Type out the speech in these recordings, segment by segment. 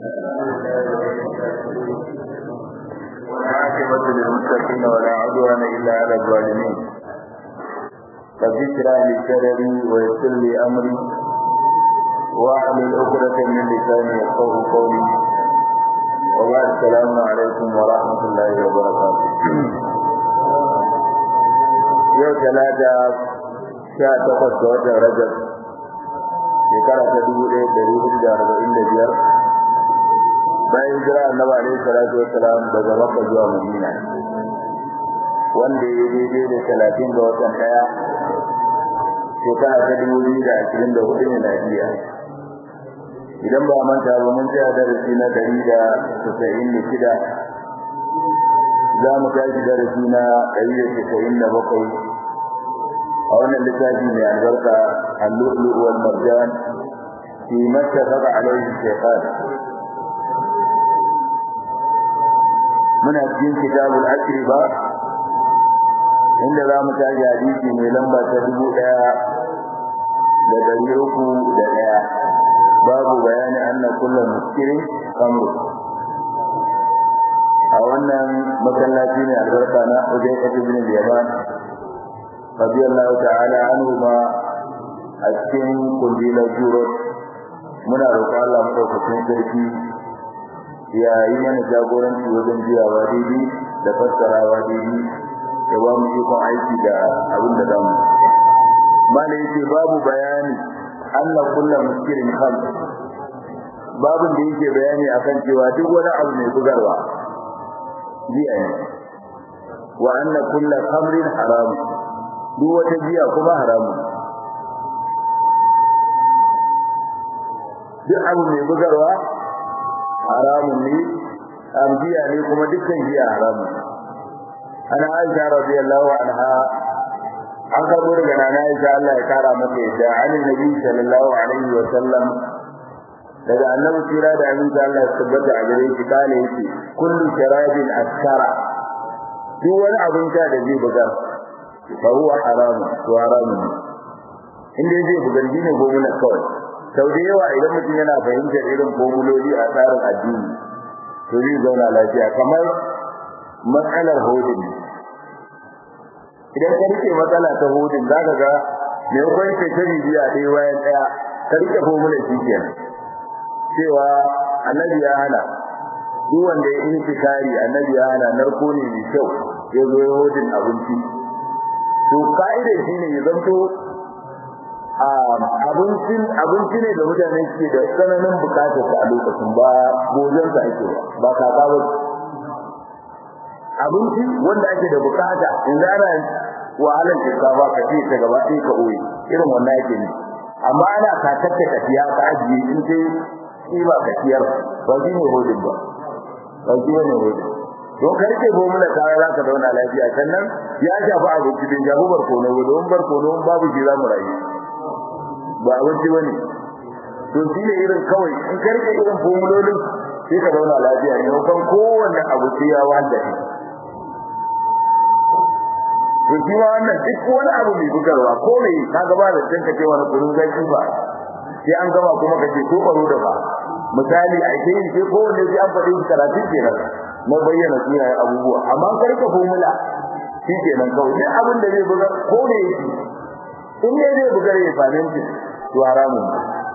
والعاقبة للمتقين ولا عدوان إلا على الظالمين رب اشرح لي صدري ويسر لي أمري واحلل عقدة من لساني يفقهوا قولي وبعد السلام عليكم ورحمة الله وبركاته yau talata sha takwas ga watan rajab shekara ta dubu ɗaya ɗari hudu da arba'in da biyar bayan jira annabi alaihi salatu wassalam daga makka zuwa madina wanda ya daidai da talatin ga watan ɗaya shekara ta dubu biyu da ashirin da hudu ne lafiya idan ba manta ba mun tsaya darasi na ɗari da tasa'in da shida za mu tashi darasi na ɗari da tasa'in da bakwai a wannan littafi mai albarka al-lu'lu' wal marjan fi mattafaqa alayhi shaykhan muna cikin kitabul akriba inda za mu tashi hadisi mai lamba ta dubu ɗaya da ɗari uku da ɗaya babu bayani anna kullum muskirin kamru a wannan masallaci ne albarka na Ujay ibn al-Yaman radiyallahu ta'ala anhu ma a cikin kundilar juro muna roƙon Allah madaukakin sarki ya yi mana jagoranci wajen jiyawa daidai da fassarawa daidai da ba mu ikon aiki da abin da zamu mana yake babu bayani Allah kullu muskirin kham babin da yake bayani akan cewa duk wani abu mai bugarwa jiya ne wa anna kullu khamrin haram duk wata jiya kuma haramu duk abu mai bugarwa haramun ne amjiya ne kuma dukkan jiya haramun ana aisha radiyallahu anha an karbo daga nana aisha Allah ya kara mata yadda an nabi sallallahu alaihi wa sallam daga annabi tira da aminci Allah ya tabbata a gare shi kale yake kullu sharabin askara duk wani abin sha da zai bugar fa huwa haram to haramun inda zai bugar ne gomuna kawai sau da yawa idan mutum yana fahimtar irin formuloli a tsarin addini to zai zauna lafiya kamar matsalar hodin idan ka rike matsala ta hodin za ka ga mai kwanci ta bibiya ɗaya bayan ɗaya ka rike formula shi kenan cewa annabi ya hana duk wanda ya intikari annabi ya hana narko ne mai kyau ya zo ya hodin abinci to ka'idar shi ne ya zanto abincin abinci ne da mutane suke da tsananin bukatar sa a lokacin ba gojen sa ake ba kaka ba abinci wanda ake da bukata yanzu ana wahalar shinkafa ka ce ta gaba ɗaya ka oye irin wannan yake ne amma ana kakar ta tafiya ka ajiye in sai shi ba kaciyar ba shi ne hodin ba ba shi ne hodin don ka rike gomu da kaya za ka zauna lafiya sannan ya shafi abinci bin shafi barkono ba don barkono babu shi za mu rayu ba abinci ba ne to shi ne irin kawai in ka rike irin formulolin sai ka zauna lafiya ne kan kowanne abu sai ya wanda shi to shi ma wannan duk wani abu mai bugarwa ko mai ka gaba da tanka ce wani kurun zaki ba sai an gama kuma kace ko baro da ba misali a ke yin sai kowanne sai an faɗi karatu kenan na bayyana sunayen abubuwa amma an karka formula shi kenan kawai duk abin da zai bugar ko ne yake in ne zai bugar ya faminti to haramun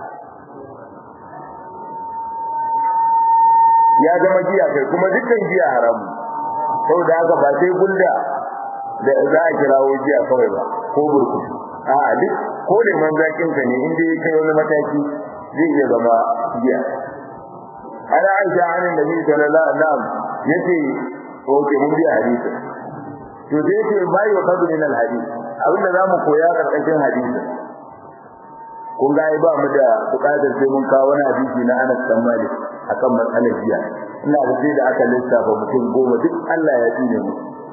ya zama giya kai kuma dukkan giya haramun saboda haka ba sai gulda da za a kirawo giya kawai ba ko burkutu a'a duk ko da man zakin ka ne inda ya kai wani mataki zai iya zama giya ana aisha an nabi sallallahu alaihi wasallam yace oke mun biya hadisi to da yake bai wa kadu min alhadith abinda zamu koya karkashin hadisi kun ga ba mu da bukatar sai mun kawo wani hadisi na Anas bin Malik akan matsalar giya ina da sai da aka lissafa mutum goma duk Allah ya tsine mu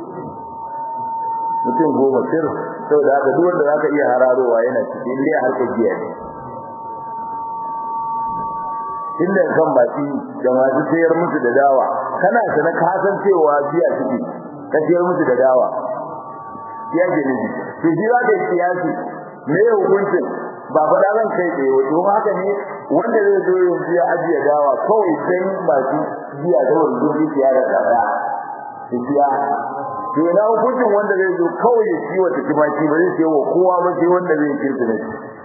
mutum goma sir saboda haka duk wanda zaka iya hararowa yana cikin inda harkar giya ne inda kan baki da masu sayar musu da dawa kana sana ka san cewa giya suke ka sayar musu da dawa ya ke ne to shi za ka yi siyasi me hukuncin ba faɗa zan kai tsaye wato haka ne wanda zai zo yanzu ya ajiye dawa kawai sai masu biya da wani gudu ya da tsada su biya to na hukuncin wanda zai zo kawai ya ciwo ta kimaki ba zai ciwo kowa ba sai wanda zai kirki ne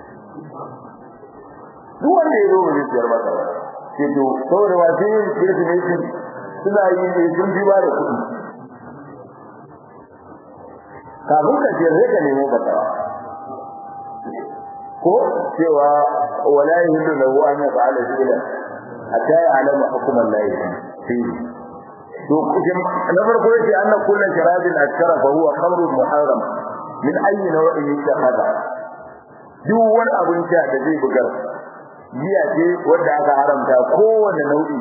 duk wanda ya zo ba zai ciyar masa ba ce to saboda masu yin kirki ne suna yi ne sun fi ba da kuɗi kafin ka ce sai ka nemo fatawa ko cewa wala yahillu lahu an yaf'ala shay'an hatta ya'lama hukm Allah fi to na farko yace anna kullu sharabin akara fa huwa khamrun muharram min ayyi naw'in yattakhadha duk wani abin sha da zai bugar giya ce wanda aka haramta kowanne nau'i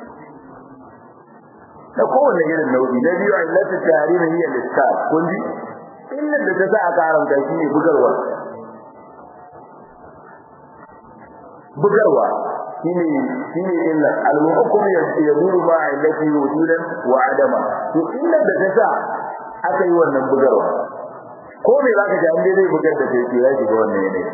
da kowanne irin nau'i na biyu illatu tahrimin hiya al-iskar kun ji illar da ta sa aka haramta shi ne bugarwa bugarwa shine shine illa al-hukm yaduru ma illati wujudan wa adama to illar da ta sa aka yi wannan bugarwa ko me zaka ji an dai zai bugar da kai ya shiga wannan yanayi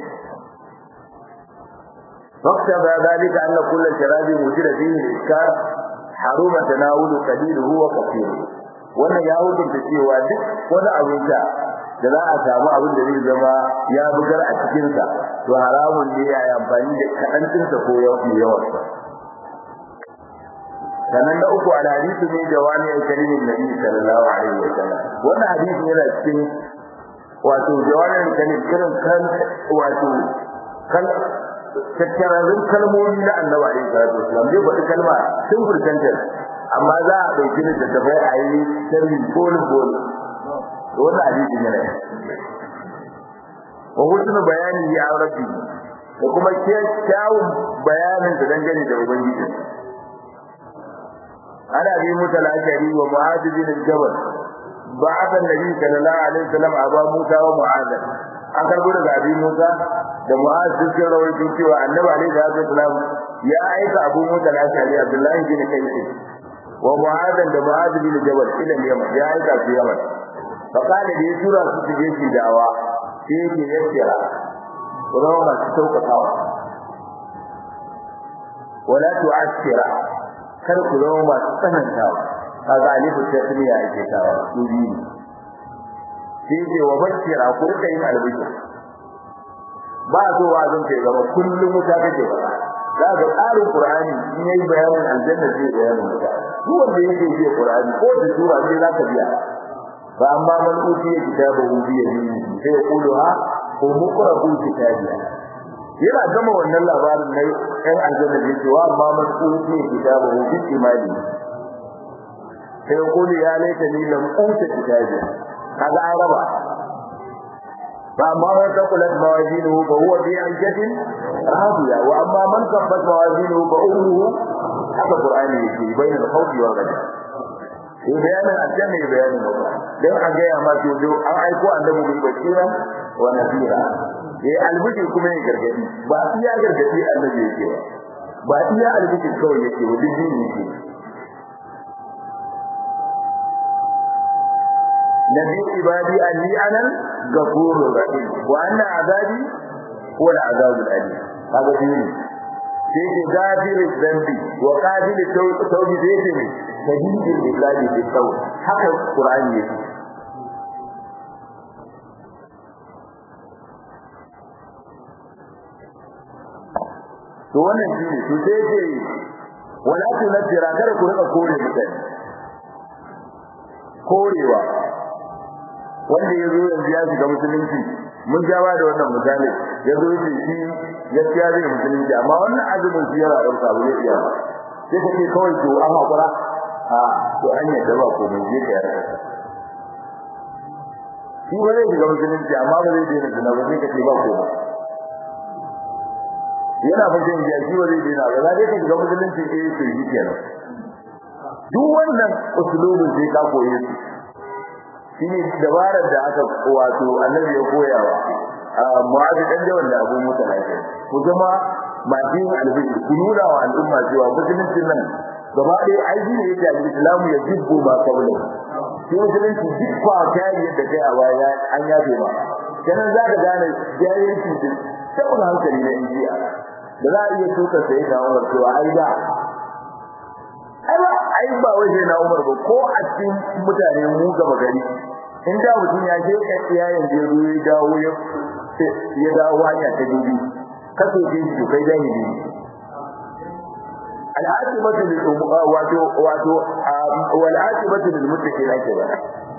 فاقتضى ذلك أن كل شراب وجد فيه الإسكار حرم تناول قليله وكثيره wannan ya hukunta cewa duk wani abin sha da za a samu abin da zai zama ya bugar a cikinsa to haramun ne ya yi amfani da kaɗancinsa ko yawansa sannan na uku al hadisi ne jawami al kalimin nabi sallallahu alaihi wa sallam wannan hadisi yana cikin wato jawami al kalim irin kan wato kan tattararrun kalmomi na annabi alaihi salatu wasallam zai faɗi kalma sun furtantar amma za a ɗauki ni da tafai a yi sharri bolu bolu to wannan hadisi ne ne wa husnu bayani ya rabbi da kuma kyawun bayanin da dangane da ubangiji ana bi mutal ashari wa mu'adh bin jabal ba'atha an-nabi sallallahu alaihi wasallam aba musa wa mu'adh an karbo daga abi musa da mu'adh sun rawaito cewa annabi alaihi wasallam ya aika abu musa al-ashari abdullahi bin kayyi wa mu'adh da mu'adh bin jabal ila yaman ya aika su yaman fa kana da ya tura su su je su dawa sai yake yakkira kuma masu saukakawa wala tu'assira kar ku zama masu tsanantawa kaga alifu tasmiya ake tawa su biyu sai ce wa bashira ku rika yin albishir ba so wa zan ce gaba kullum wuta kake ba za ga tsarin qur'ani in yayi bayanin aljanna zai bayanin wuta duk wanda yake biya qur'ani ko da sura sai za ka biya fa amma man utiya kitabahu bi yaminihi sai ya kulu ha ko muqrabu kitabiya yana gama wannan labarin na ɗan aljanna da yake wa amma man utiya kitabahu bi imani sai ya kulu ya laita ni lam uta kitabiya kaga an raba فأما من ثقلت موازينه فهو في عيشة راضية وأما من خفت موازينه فأمه haka Qur'ani yake bayin al-khawfi wal ghadab sai bayanin aljanna ya bayanin wuta dan a ga ma to do an aiko annabi bil bashira wa nadira eh albishir kuma ne gargadi ba iya gargadi annabi yake ba ba iya albishir kawai yake wa duk dini yake nabi ibadi anni anan ghafurur rahim wa anna azabi huwa al-azabul alim kaga dini sai ke gafiri zambi wa qadil tawbi sai ce ne shahidul billahi bi taw haka qur'ani yake to wannan shine to sai ce wala tunzira kada ku rika kore mutane korewa wanda ya zo yanzu ya shiga musulunci mun ja ba da wannan misali ya zo shi shi gaskiya zai musulunci amma wannan azumin shi yana da sabu ne iya sai kake kawai to an hakura a to an yi da ba ko mun je ka yarda shi ba zai shiga musulunci amma ba zai daina zina ba sai kace ba ko yana fashin jiya shi ba zai daina ba za ka shiga musulunci eh to shi kenan duk wannan usulubin sai ka koye su shine dabarar da aka wato annabi ya koyawa mu'adh dan jawan da Abu Musa lafiya ku zama masu albishi ku nuna wa al'umma cewa musulunci nan gaba ɗaya aiki ne yake al-islamu ya jibbu ba kabla shi musulunci duk ba kai yadda kai a baya an yafe ba kenan za ka gane jahilci din saboda hankali na injiya da za a iya tuka sai da Umar cewa ai da ai ba ai ba wai sai na Umar ba ko a cikin mutane mu gaba gari in da mutum ya je ka tsiya yanzu ya zo ya dawo ya ya dawo hanya ta dubi kaso ji shi kai jahili al'aqibatu lil wato wato wal aqibatu lil muttaqin ake ba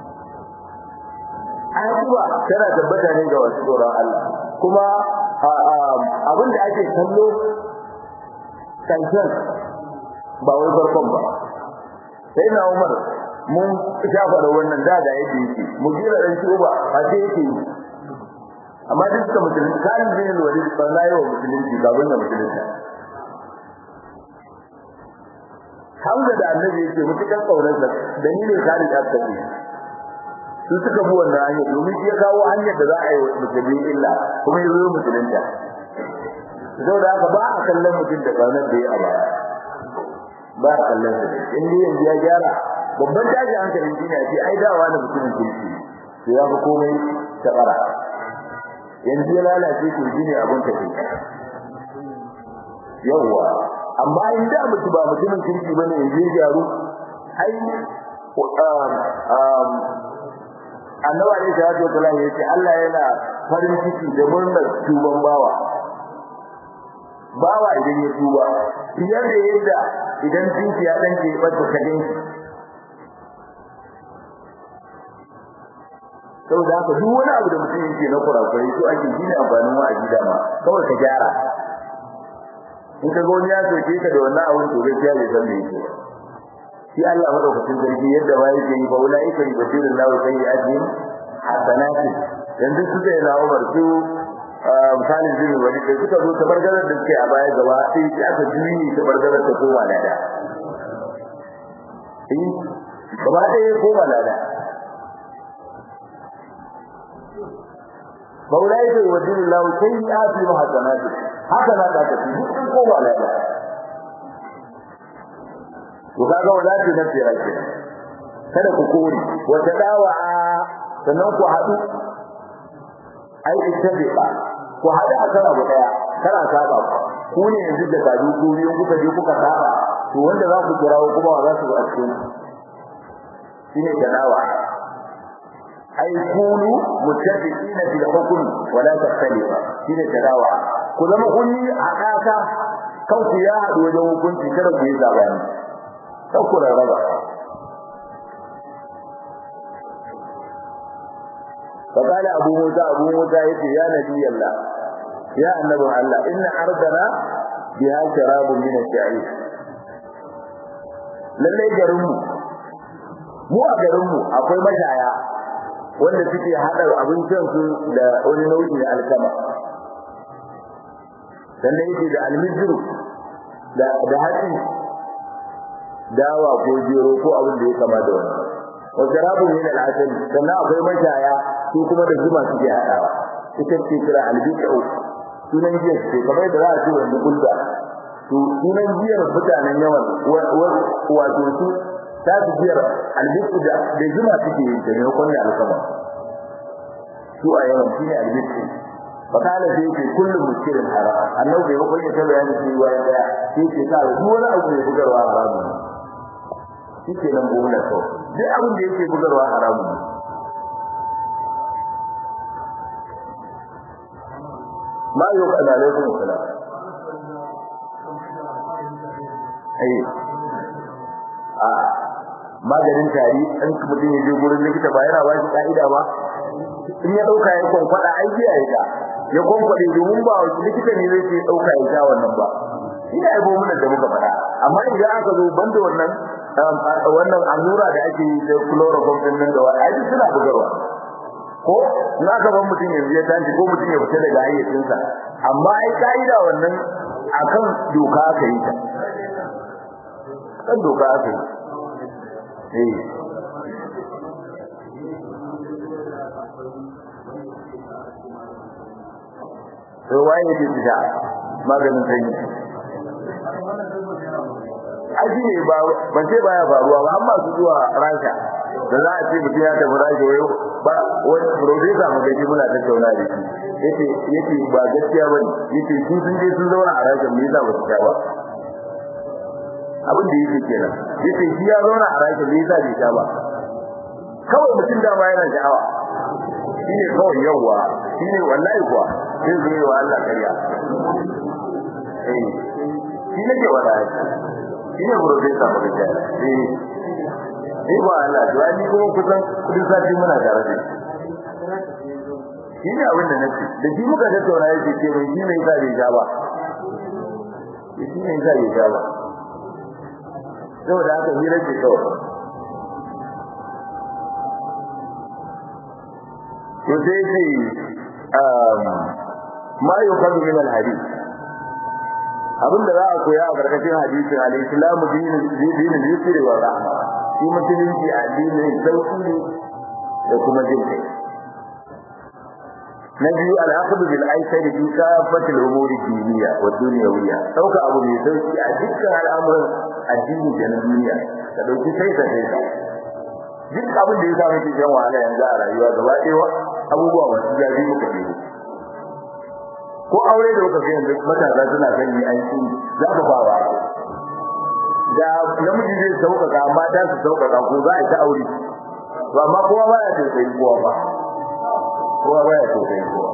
aqiba tana tabbata ne ga wasu tsoron Allah kuma abin da ake kallo kankan ba wai farkon ba sai na Umar mun shafa da wannan da da yake yake mu jira dan shi ba a ce yake amma duk da musulunci kan bin walid sallallahu alaihi wa musulunci ga wannan musulunci Hamza da Annabi yake mutukan kaunar sa dalilin kare da take su suka bi wannan hanyar domin shi ya kawo hanyar da za a yi wa musulmi illa kuma ya zo musulunta saboda haka ba a kallon mutum da kaunar da ya a baya ba a kallon sa in dai yanzu ya gyara babban tashi hankalin shi ne a ce ai dawa da mutumin kirki to ya fi komai ta fara yanzu ya lalace to shi ne abin tafi yawwa amma in da mutu ba mutumin kirki bane yanzu ya gyaru ai annabi alaihi salatu wasallam ya ce Allah yana farin ciki da murnar tuban bawa bawa idan ya tuba fiye da yadda idan tinki ya danke bata kadin shi saboda haka duk wani abu da mutum yake na kurakurai to ake shine amfanin wa'azi dama kawai ka gyara in ka ga wani ya soke ka da wannan abun to gaskiya bai san me yake shi Allah madaukakin sarki yadda ba yake yi fa ulaika yubtilun lahu sayyi'atihim hasanati yanzu su da na Umar su misalin jini wani da suka zo ta bargarar da suke a baya gaba sai ki aka juyi ta bargarar ta koma lada eh gaba ɗaya koma lada فأولئك يودين الله سيئاتهم حسنات هكذا لا تكفي in koma lada to kaga wala ce nan tsira ke kada ku kore wata dawa sannan ku haɗu ai ittabiqa ku haɗu a kan abu daya kana saba ku ne yanzu da kaji ku biyu kuka je kuka saba to wanda za ku kirawo kuma wa za su a cikin shine tadawa ai kunu muttafiqina bil hukm wala takhtalifa shine tadawa ku zama kun yi haɗaka kanku ya haɗu wajen hukunci kada ku yi zabani ku rarraba فقال أبو موسى أبو موسى يتي يا نبي الله يا النبي الله إن أرضنا بها شراب من الشعير lallai garinmu mu a garinmu akwai mashaya wanda suke haɗa abincin su da wani nau'i na alkama sannan yake da almijiru da da hatsi dawa ko jero ko abin da ya kama da wani wa sharabu min al-asali sannan akwai mashaya su kuma da zuma suke hadawa ita ce kira al-bi'u sunan jiya ce kamar da za a ce wanda kulda to sunan jiyar mutanen yawan wato su ta su jiyar al-bi'u da da zuma suke yin ta ne ko ne alkama su a yawan shine al-bi'u fakala sai yake kullum muskirin haram annabi bai bakwai ta bayani shi waya daya sai yake ka duk wani abu ne bugarwa haramu shi ke nan gona to duk abin da yake bugarwa haramu ma yau kana alaikum salam ai a maganin tari an mutum ya je gurin likita ba yana ba shi ka'ida ba in ya dauka ya kwankwada ai biya ya ya kwankwade domin ba likita ne zai ce dauka ya sha wannan ba ina yabo mun da muka faɗa amma idan aka zo banda wannan wannan allura da ake yi da chloroform din nan da wani ai suna bugarwa ko in aka ban mutum yanzu ya tashi ko mutum ya fita daga hayyacinsa amma ai ka'ida wannan akan doka aka yi ta kan doka aka yi eh to waye yake fita maganin sanyi aji ne ba ban ce baya faruwa ba amma su zuwa rasha da za a ce mutum ya tafi rashi wayo ba wani profesa magaji muna tattauna da shi yace yace ba gaskiya bane yace su sun je sun zauna a rashin me yasa ba su ba abin da yake kenan yace shi ya zauna a rashin me yasa bai sha ba kawai mutum da ma yana sha'awa shine kawai yawa shine wallahi kuwa sai zai yi wa Allah kariya eh shi ne ke wada shi ne profesa magaji eh ni ba Allah to ni kuma kusan kudin sati muna tare da shi ne abin da nake da shi muka tattauna yake ce mai shi ne yasa bai ja ba shi ne yasa bai ja ba saboda haka hira ce kawai to sai ce ma yuqadu min al-hadith abin da za a koya a karkashin hadisin al-islamu dinin dinin yusri wa rahma shi musulunci addinin sauki ne da kuma jin kai na biyu al'aqdu bil aisari fi kafatil umuri diniya wa dunyawiyya dauka abu mai sauki a dukkan al'amuran addini da na duniya ka dauki sai ka sai duk abin da ya sa miki jan wahala yanzu a rayuwa gaba ɗaya abubuwa masu jabi muka yi ko aure da kuka ga yanzu matasa suna son yi aiki za ku fara da namiji zai sauƙaƙa mata su sauƙaƙa ko za a yi ta aure to amma kowa ba ya tausayi kowa ba kowa ba ya tausayi kowa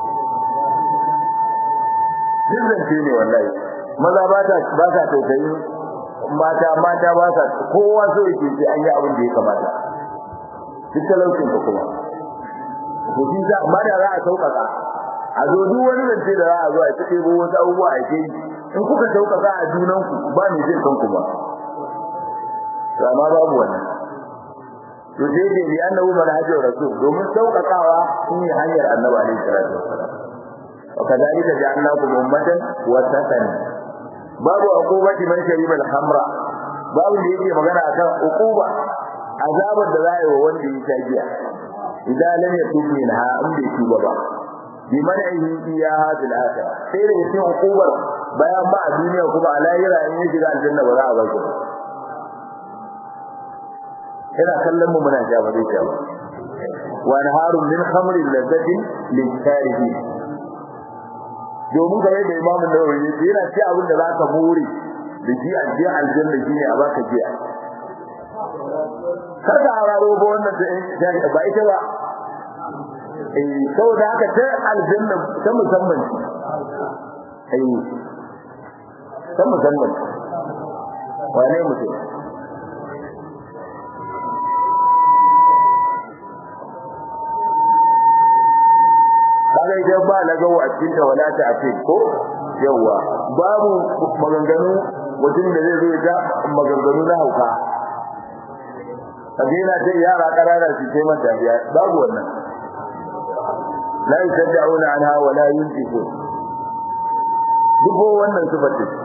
duk zance ne wallahi maza ba ta ba sa tausayi mata mata ba sa kowa so yake sai an yi abin da ya kamata duk talaucin ka kuma to shi za amma da za a sauƙaƙa a zo duk wani zance da za a zo a ta ɗebo wasu abubuwa a ke in kuka sauƙaƙa a junanku ba mai jin kanku ba to amma babu wannan to sai dai bi annahu manhajur rasul domin sauƙaƙawa shine hanyar annabi alaihi salatu wassalam wa kadhalika ja'alnakum ummatan wasatan babu uqubati man shariba al-khamra babu da yake magana akan uquba azabar da za a yi wa wanda ya sha giya idan lam yatub minha in bai tuba ba bi man'ihi iyaha fil akhirah sai da yake uqubar bayan ba a duniya kuma a lahira in ya shiga aljanna ba za a bar shi ina kallon mu muna ja ba zai ja ba wa naharun min khamrin ladzatin lil-sharibi domin game da imamu nawawi yace yana ci abin da zaka more da ji aljiya aljanna shine a baka jiya kada hararo ba wannan da ba ita ba eh saboda haka ta aljanna ta musamman eh ta musamman wane mutum kaga idan ba na gawo a cikin ta wala ta afi ko yawa babu maganganu mutum da zai zo ya maganganu na hauka kaje yana ce yara karara su ce mata biya babu wannan la yusaddauna anha wa la yuntiqu duk wannan sifar ce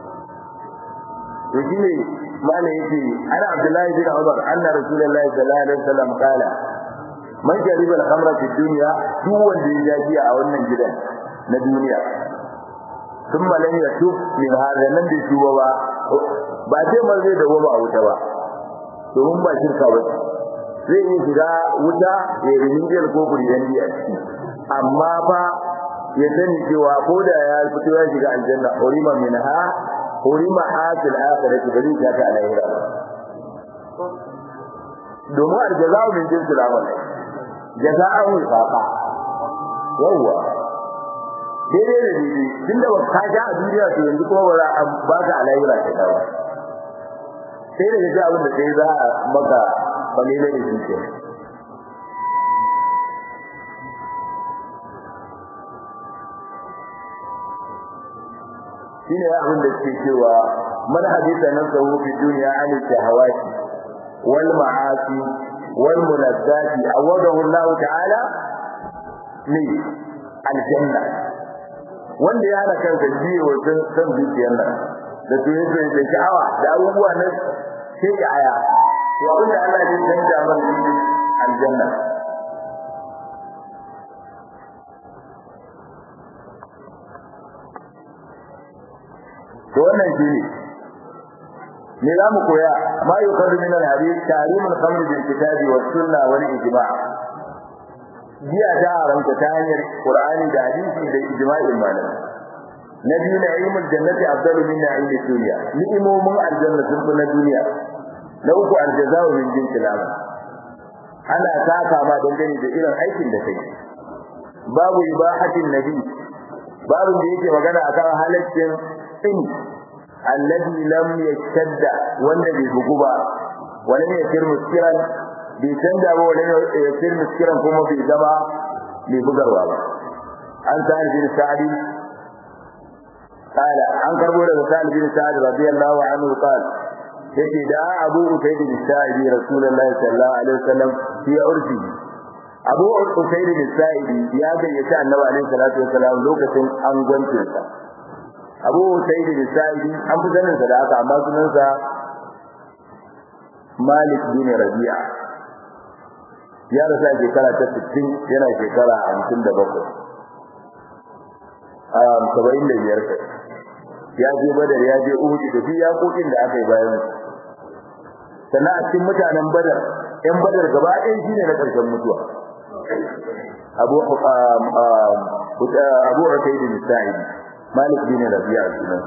to shine mala yace ana abdullahi bin umar anna rasulullahi sallallahu alaihi wasallam kala man shariba al-khamra fi dunya duk wanda ya jaji a wannan gidan na duniya thumma lam yatub min hadha nan da shi ba ba sai man zai dawo ba a wuta ba domin ba shirka ba zai yi shiga wuta ya yi rijiyar ko kuriyan a ciki amma fa ya sani cewa ko da ya fito ya shiga aljanna urima minha urima hasil akhirati bari ta ta alaihira domin aljaza'u min jinsil amal jaza'an wifaqa yawa daidai da daidai tunda ba ka ja a duniya to yanzu kuma ba za a baka alaihira ta dawo sai da gaji abin da sai za a maka falile da shi ke shine abin da ke cewa man hadisa nan sahu fi dunya an shahawati wal ma'asi wal munazzati awadahu Allah ta'ala ni aljanna wanda ya hana kansa jiye wajen san zuciyar nan da su yake da sha'awa da abubuwa na sai ya aya to abin da Allah ya canja man shi aljanna to wannan shi ne me za mu koya ma yuqadu min al-hadith tahrimul khamr bil kitabi was sunna wal ijma' jiya ta haramta ta hanyar qur'ani da hadisi da ijma'in malamai na biyu na ilmul jannati afdalu min na'imid dunya ni'imomin aljanna sun fi na duniya na uku aljaza'u min jinsil amal ana saka ma dangane da irin aikin da kai babu ibahatin nabi babu da yake magana akan halaccin in alladhi lam yashtadda wanda bai bugu ba wala ne yasir muskiran bai canza ba wala ne yasir muskiran kuma bai zama bai bugarwa ba an sa bin sa'di قال عن كربوله سعد بن سعد رضي الله عنه قال yake da Abu Usayd bin Sa'id Rasulullahi sallallahu alaihi wasallam fi urfi Abu Usayd bin Sa'id ya gayyaci Annabi alaihi salatu wasallam lokacin an gwance sa Abu Usayd bin Sa'id an fi sanin sa da haka amma sunan sa Malik bin Rabi'a ya rasa shekara ta 60 yana shekara 57 a 75 ya je Badar ya je Uhud da duk yakokin da aka yi bayan sannan a cikin mutanen badar yan badar gaba ɗaya shine na ƙarshen mutuwa abu abu usaid bin sa'id malik bin rabi'a sunan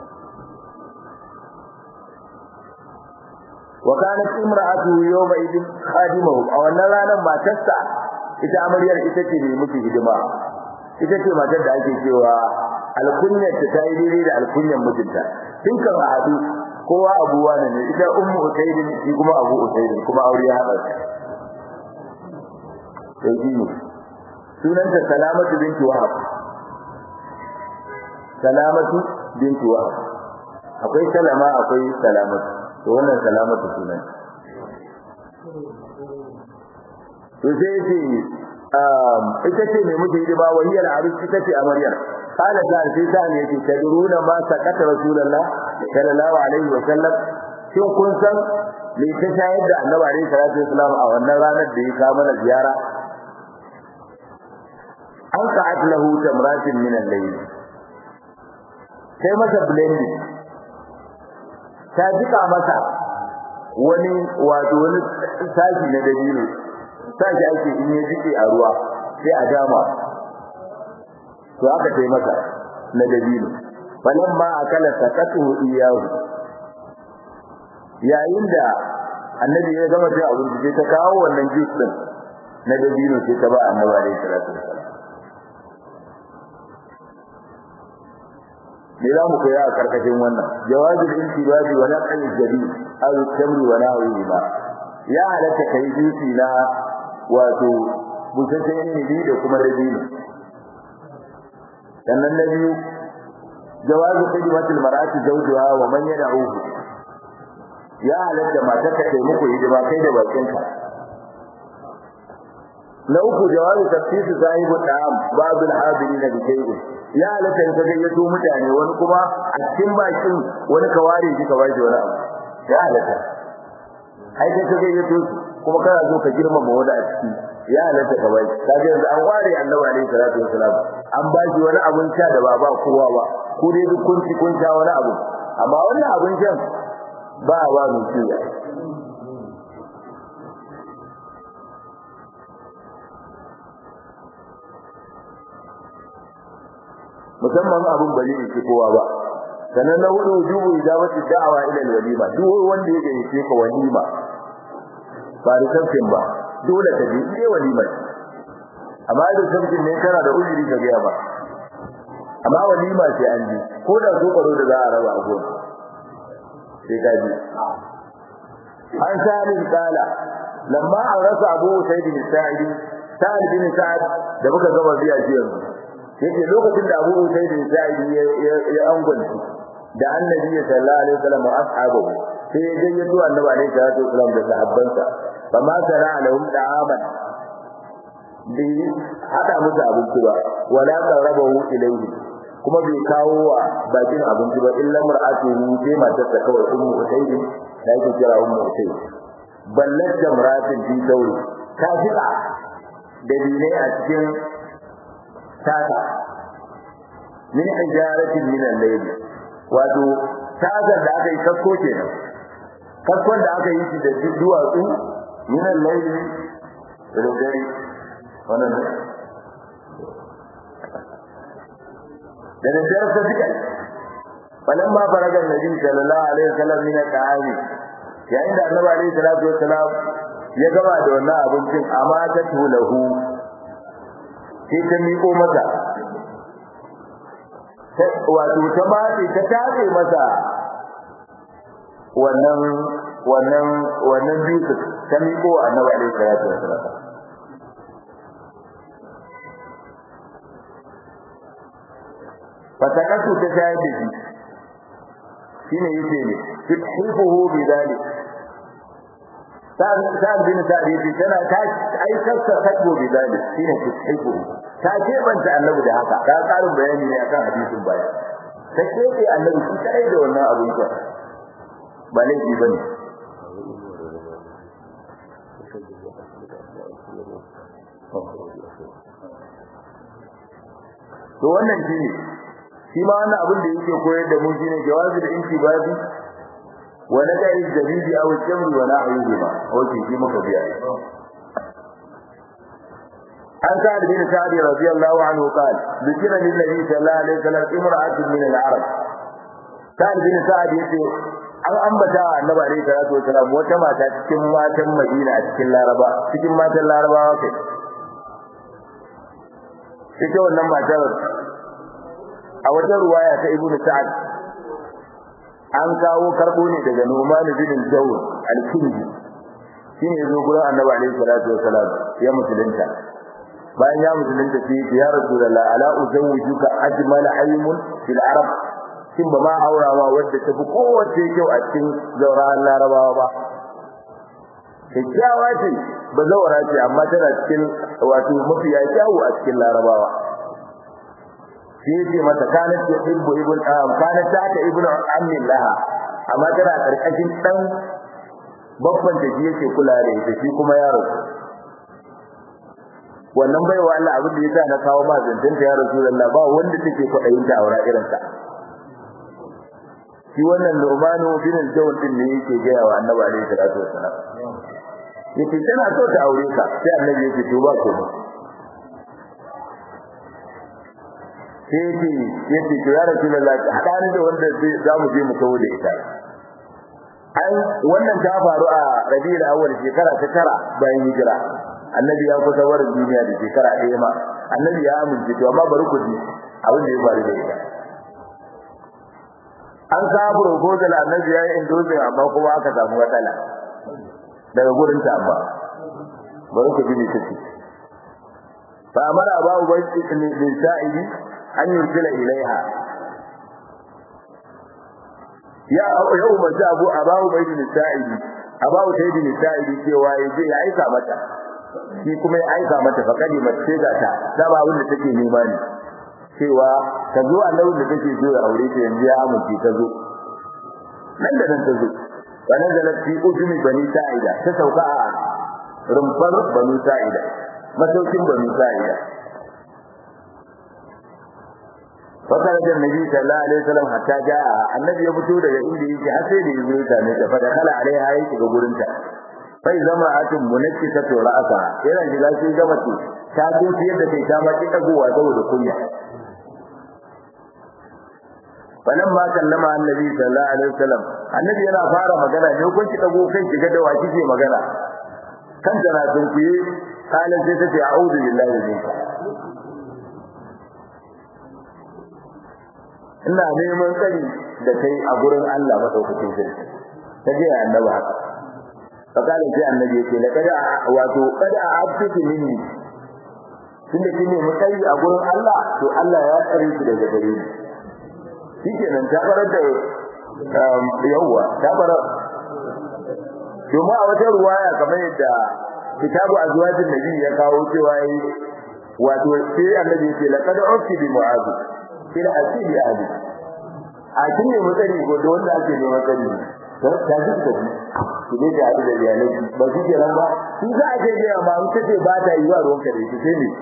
wa kanat imra'atu yawma idin khadimahu a wannan ranar matarsa ita amaryar ita ce mai mutu hidima ita ce matar da ake cewa alkunyar ta yi daidai da alkunyar mijinta tun kan a haɗu kowa abuwa ne ita ummu usaidin shi kuma abu usaidin kuma aure ya haɗa sai shi ne sunanta salamatu binti wahab salamatu binti wahab akwai salama akwai salamatu to wannan salamatu sunan to sai ce ita ce mai mutu hidima wahiyar arus ita ce amaryar قال قال في ثاني يتي تدرون ما سكت رسول الله صلى الله عليه وسلم shin kun san me ta shayar da annabi alaihi salatu wasalam a wannan ranar da ya kawo mana ziyara an sa'at lahu tamratin min al-layl sai masa blending ta jika masa wani wato wani sashi na dabino sashi ake in ya jike a ruwa sai a dama to aka kai masa na dabino falamma akala sakatu iyahu yayin da annabi ya gama cin abinci sai ta kawo wannan juice din na dabino sai ta ba annabi alaihi salatu wasallam me za mu koya a karkashin wannan jawabin intibabi wa naqal jadi aw tamri wa nahwi ba ya halatta kai juice na wato busasshen inibi da kuma dabino sannan na biyu jawazu khidmatil mar'ati zawjuha wa man yad'uhu ya halatta matar ka kai muku hidima kai da bakin ka na uku jawazu tafsir sahibu da'am babul hadirin bi shay'in ya halatta in ka gayyato mutane wani kuma a cikin bakin wani ka ware shi ka bashi wani abu ya halatta ai kai ka gayyato kuma kana so ka girmama wani a ciki ya halatta ka bai kaga yanzu an ware annabi alaihi salatu wasalam an ba shi wani abun sha da ba ba kowa ba ko dai duk kun ci kun sha wani abu amma wannan abun shan ba ba mu ci musamman abun bari ne kowa ba sannan na hudu wujubu ijabati da'awa ila al-walima duk wanda yake yi ka walima ba da tafkin ba dole ka je ile walimar amma da tafkin ne kana da ujiri ka biya ba amma walima sai an ji ko da so karo da za a raba a gona sai ka ji an sa'id kala lamma an rasa abu sayyid bin sa'id sa'id bin sa'id da muka gaba biya shi yanzu yake lokacin da abu sayyid bin sa'id ya angwanci da annabi sallallahu alaihi wasallam wa ashabahu sai ya gayyato annabi alaihi salatu wasallam da sahabbansa fama sana lahum da'aman bi hada musu abinci ba wala qarabahu ilayhi kuma bai kawo wa bakin abinci ba illa mar'atuhu sai matar ta kawai ummu usayd da yake kira ummu usayd ballat jamratin fi sauri ta fita da dine a cikin tata min ijaratin min al-layl wato tazar da aka yi kasko kenan kaskon da aka yi shi da duwatsu minan laili da dare wannan ne da daddare ta suka falamma faraga nabi sallallahu alaihi wasallam min al-ta'ami yayin da annabi alaihi salatu wasallam ya gaba da wannan abincin amma ta tulahu sai ta miƙo masa wato ta mace ta tace masa wannan wannan wannan bisu ta miƙo annabi alaihi salatu wasallam fatakasu ta shayar da shi shine yake ne tudhifuhu bidalik sa'ad bin sa'ad yace tana ta ai kasa takbo bidalik shine tudhifuhu ta ce banta annabi da haka ka karin bayani ne akan hadisin baya ta ce annabi shi kai da wannan abin ka ba laifi bane to wannan shine shi ma wannan abin da yake koyar da mu shine jawazi da intibabi wa nadai zabibi aw jamri wa na'uhu ma wace shi muka biya an sa'ad bin sa'id radiyallahu anhu qala dhikra lin nabi sallallahu alaihi wasallam imra'atun min al-arab sa'ad bin sa'id yace an ambata annabi alaihi salatu wasallam wata mata cikin matan madina a cikin laraba cikin matan larabawa kai ita wannan matar a wata ruwaya ta ibnu sa'ad an kawo karbo ne daga Numan bin Jawr al-Kindi shine yazo gurin Annabi alaihi salatu wasalam ya musulunta bayan ya musulunta sai ya Rasulullah ala uzawwijuka ajmal aymun fil arab kin ba ma aurawa wadda ta fi kowace kyau a cikin zaurawan larabawa ba kyakkyawa ce ba zaura ce amma tana cikin wato mafiya kyawu a cikin larabawa sai ce mata kanat ta ibnu ibn kanat ta ta ibnu ammi laha amma tana karkashin dan babban da yake kula da ita shi kuma yaro wannan baiwa Allah abin da yasa na kawo ma zantin ta ya Rasulullah ba wanda take kwadayin ta aura irin ta shi wannan Nu'manu bin al-Jawl din ne yake ga wa Annabi alaihi salatu wassalam yace tana so ta aure ka sai Annabi yake to ba ko sai yace to ya Rasulullah hadani da wanda za mu je mu kawo da ita an wannan ta faru a Rabiul Awwal shekara ta tara bayan hijira annabi ya kusa warin duniya da shekara ɗaya ma annabi ya amince to amma bari ku ji abin da ya faru da ita an samu proposal annabi ya yi endorsing amma kuma aka samu matsala daga gurin ta amma bari ku ji me take fa amara abu bai bin sa'idi an yursila ilaiha ya ya umarci abu abawu bai bin sa'idi abawu sai bin sa'idi cewa ya je ya aika mata shi kuma ya aika mata fa kadi mace ga ta da ba abin da take nema ne cewa ta zo annabi da take so ya aure ta yanzu ya amince ta zo nan da nan ta zo wa nazalat fi ujmi bani sa'ida ta sauka a rumfar bani sa'ida masaukin bani sa'ida فخرج النبي صلى الله عليه وسلم حتى جاء النبي يفتو daga inda yake har sai da yazo ta ne ta fada kala alaiha yake ga gurin ta sai zama atun munakkisatu ra'asa yana shiga sai ga mace ta tuci yadda kai ta maki dagowa saboda kunya falan ma kallama annabi sallallahu alaihi wasallam annabi yana fara magana ne kun ki dago kai kiga da waki ke magana kan tana tunkuye kana sai ta ce a'udhu billahi minka ina neman tsari da kai a gurin Allah madaukakin sarki ta je annabi haka fakala sai annabi yake la kada wato kada abtuki minni tunda kine mutsayi a gurin Allah to Allah ya tsare ki daga gare ni shikenan ta farar da yawwa ta farar kuma a wata ruwaya kamar yadda kitabu azwajin nabi ya kawo cewa yi wato sai annabi yake la kada ukti bi mu'adh ila asibi ahli a kinne mutsari ko da wanda ake neman tsari ta ji da shi ne da da iyalai ba shi ke nan ba shi za a je ga ma mun kace ba ta yi wa ruwan ka da shi sai ne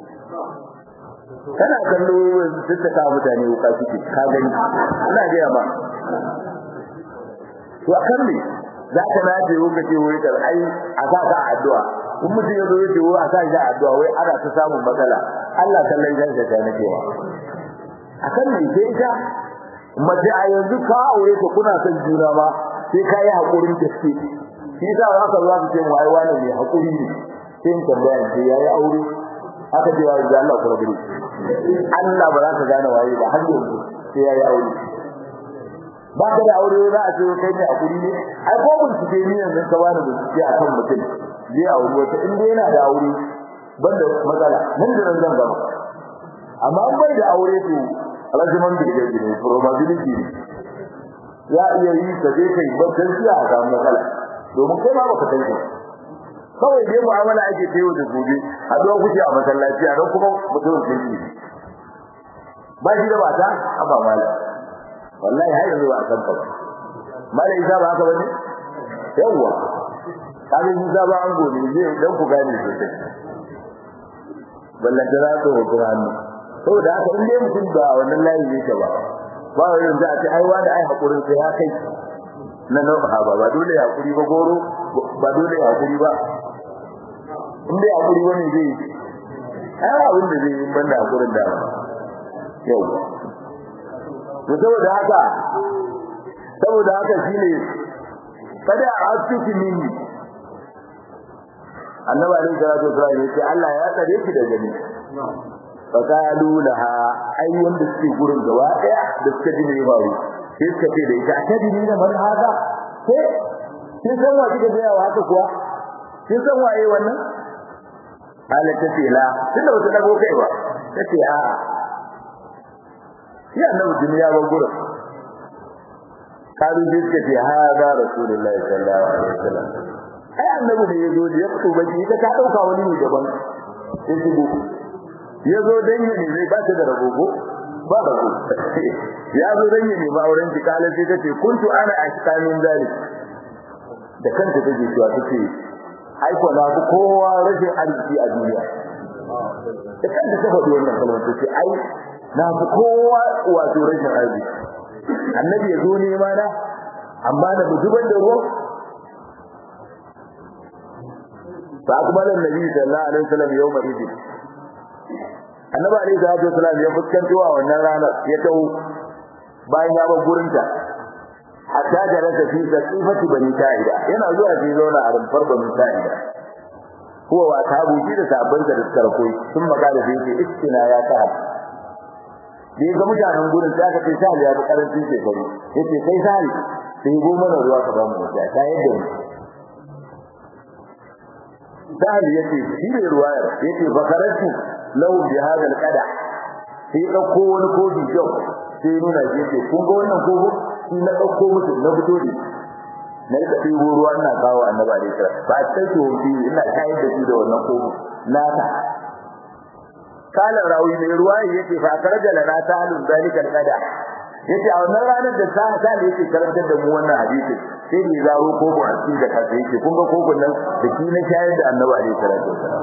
kana kallo duk da ka mutane wuka suke ka gani ina ga ma to akan ne za ka na ce ka ce wai kar ai a sa ka addu'a in mutum ya zo ya ce wai a sa shi addu'a wai ana ta samun matsala Allah kallon janka ta nake wa akan me sai ita mace a yanzu ka aure ka kuna son juna ma sai ka yi hakurin gaske shi yasa za ka zo ka ce mu ai wani ne hakuri ne sai in tambaya ce yayi aure haka ce wai Allah ku rabu Allah ba za ka gane waye ba har yanzu sai yayi aure ba ka da aure za a ce kai ne hakuri ne ai ko bincike ni yanzu ka bani bincike akan mutum zai aure wata in dai yana da aure banda matsala nan da nan zan gaba amma in bai da aure to rajiman da yake ne probability ne ya iya yi ka je kai bakkan shi a ga matsala domin kai ma baka san shi kawai dai mu'amala ake ta yau da gobe a zuwa kuke a masallaci a don kuma mutumin sun yi ba shi da mata a ba mala wallahi har yanzu ba a san ka ba mala isa ba haka bane yawwa kaga isa ba an gobe zai dan ku gane sosai ballan da za ku hukura hannu saboda haka in dai mutum ba wannan layi yake ba ba wai yanzu a ce ai wani ai hakurin sai ya kai na nan ba ba dole ya hakuri ba goro ba dole ya hakuri ba in dai hakuri wani zai ai abin da zai yi banda hakurin da yau to saboda haka saboda haka shine kada a asuki minni annabi alaihi salatu wasallam yace Allah ya tsare ki da gani faqalu laha ai wanda suke gurin gaba daya da suka ji mai baro sai suka ce da ita akadi ne man haka sai kin san wa kika ga yawa haka kuwa kin san waye wannan hala ta ce la tunda ba ta dago kai ba ta ce a shi annabi duniya ba gurin kalu sai suka ce hada rasulullahi sallallahu alaihi wasallam ai annabi da yazo da ya fito baki ita ta dauka wani ne daban sai shigo yazo dan yi ne zai ba ta da ragogo ba rago ya zo dan yi ne ba auren ki kala sai tace kuntu ana ashkamin zalik da kanta take cewa tace ai ko na ku kowa rashin arziki a duniya da kanta ta faɗi wannan kalmar tace ai na ku kowa wato rashin arziki annabi ya zo ne ma na amma da zubar da ruwa فأقبل النبي صلى الله عليه وسلم يوم إذن annabi alaihi salatu wasallam ya fuskanto a wannan ranar ya tawo bayan ya bar gurinta hatta da rasa fi sifati bani sa'ida yana zuwa sai zauna a rumfar bani sa'ida huwa wa tabu shi da sabban da suka rakoi sun magana da yake istina ya ta da ga mutanen gurin sai aka ce sai ya bi karancin shekaru yace kai sai sai go mana ruwa ka ba mu da ta yadda mu Sahal yace shi ne ruwayar yace bakaratu lahu bi hada alqada sai dauko wani kofi jau sai nuna shi yace kun ga wannan kofi shi na dauko musu na fito ne na rika ɗibo ruwa ina kawo annabi alaihi salam ba sai to bi ina kai da shi da wannan kofi nata kala rawi mai ruwa yace fa karaja lana tahalun zalika alqada yace a wannan ranar da sa sa ne yake karantar da mu wannan hadisi sai ne zaro koko a cikin da kasa yake kun ga kokon nan da shi na shayar da annabi alaihi salatu wasallam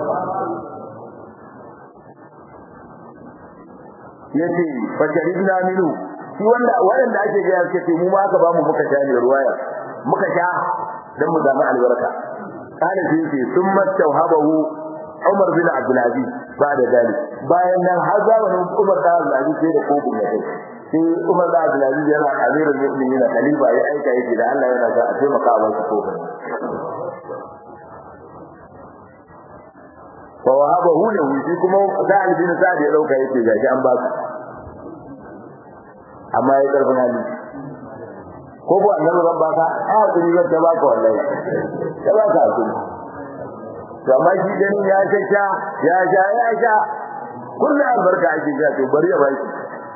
yace fa sharibna minhu shi wanda wanda ake ga yake ce mu ma aka ba mu muka sha ne ruwaya muka sha dan mu zama albarka kana shi yace summa tawhabahu Umar bin Abdul Aziz ba da dalik bayan nan har zamanin Umar da Abdul Aziz sai da kokon ya kai sai Umar da Abdul Aziz yana amirul mu'minin khalifa ya aika yake da Allah yana ga a taimaka a wasu kokon wa wahabahu lahu shi kuma Sa'id bin Sa'id ya dauka yake gashi an ba su amma ya karfin hali ko ba annabi ran baka a hakuri zan ta baka wallahi ta baka hakuri to amma shi ganin ya sha ya sha ya sha kullu albarka ake ga to bari ya baki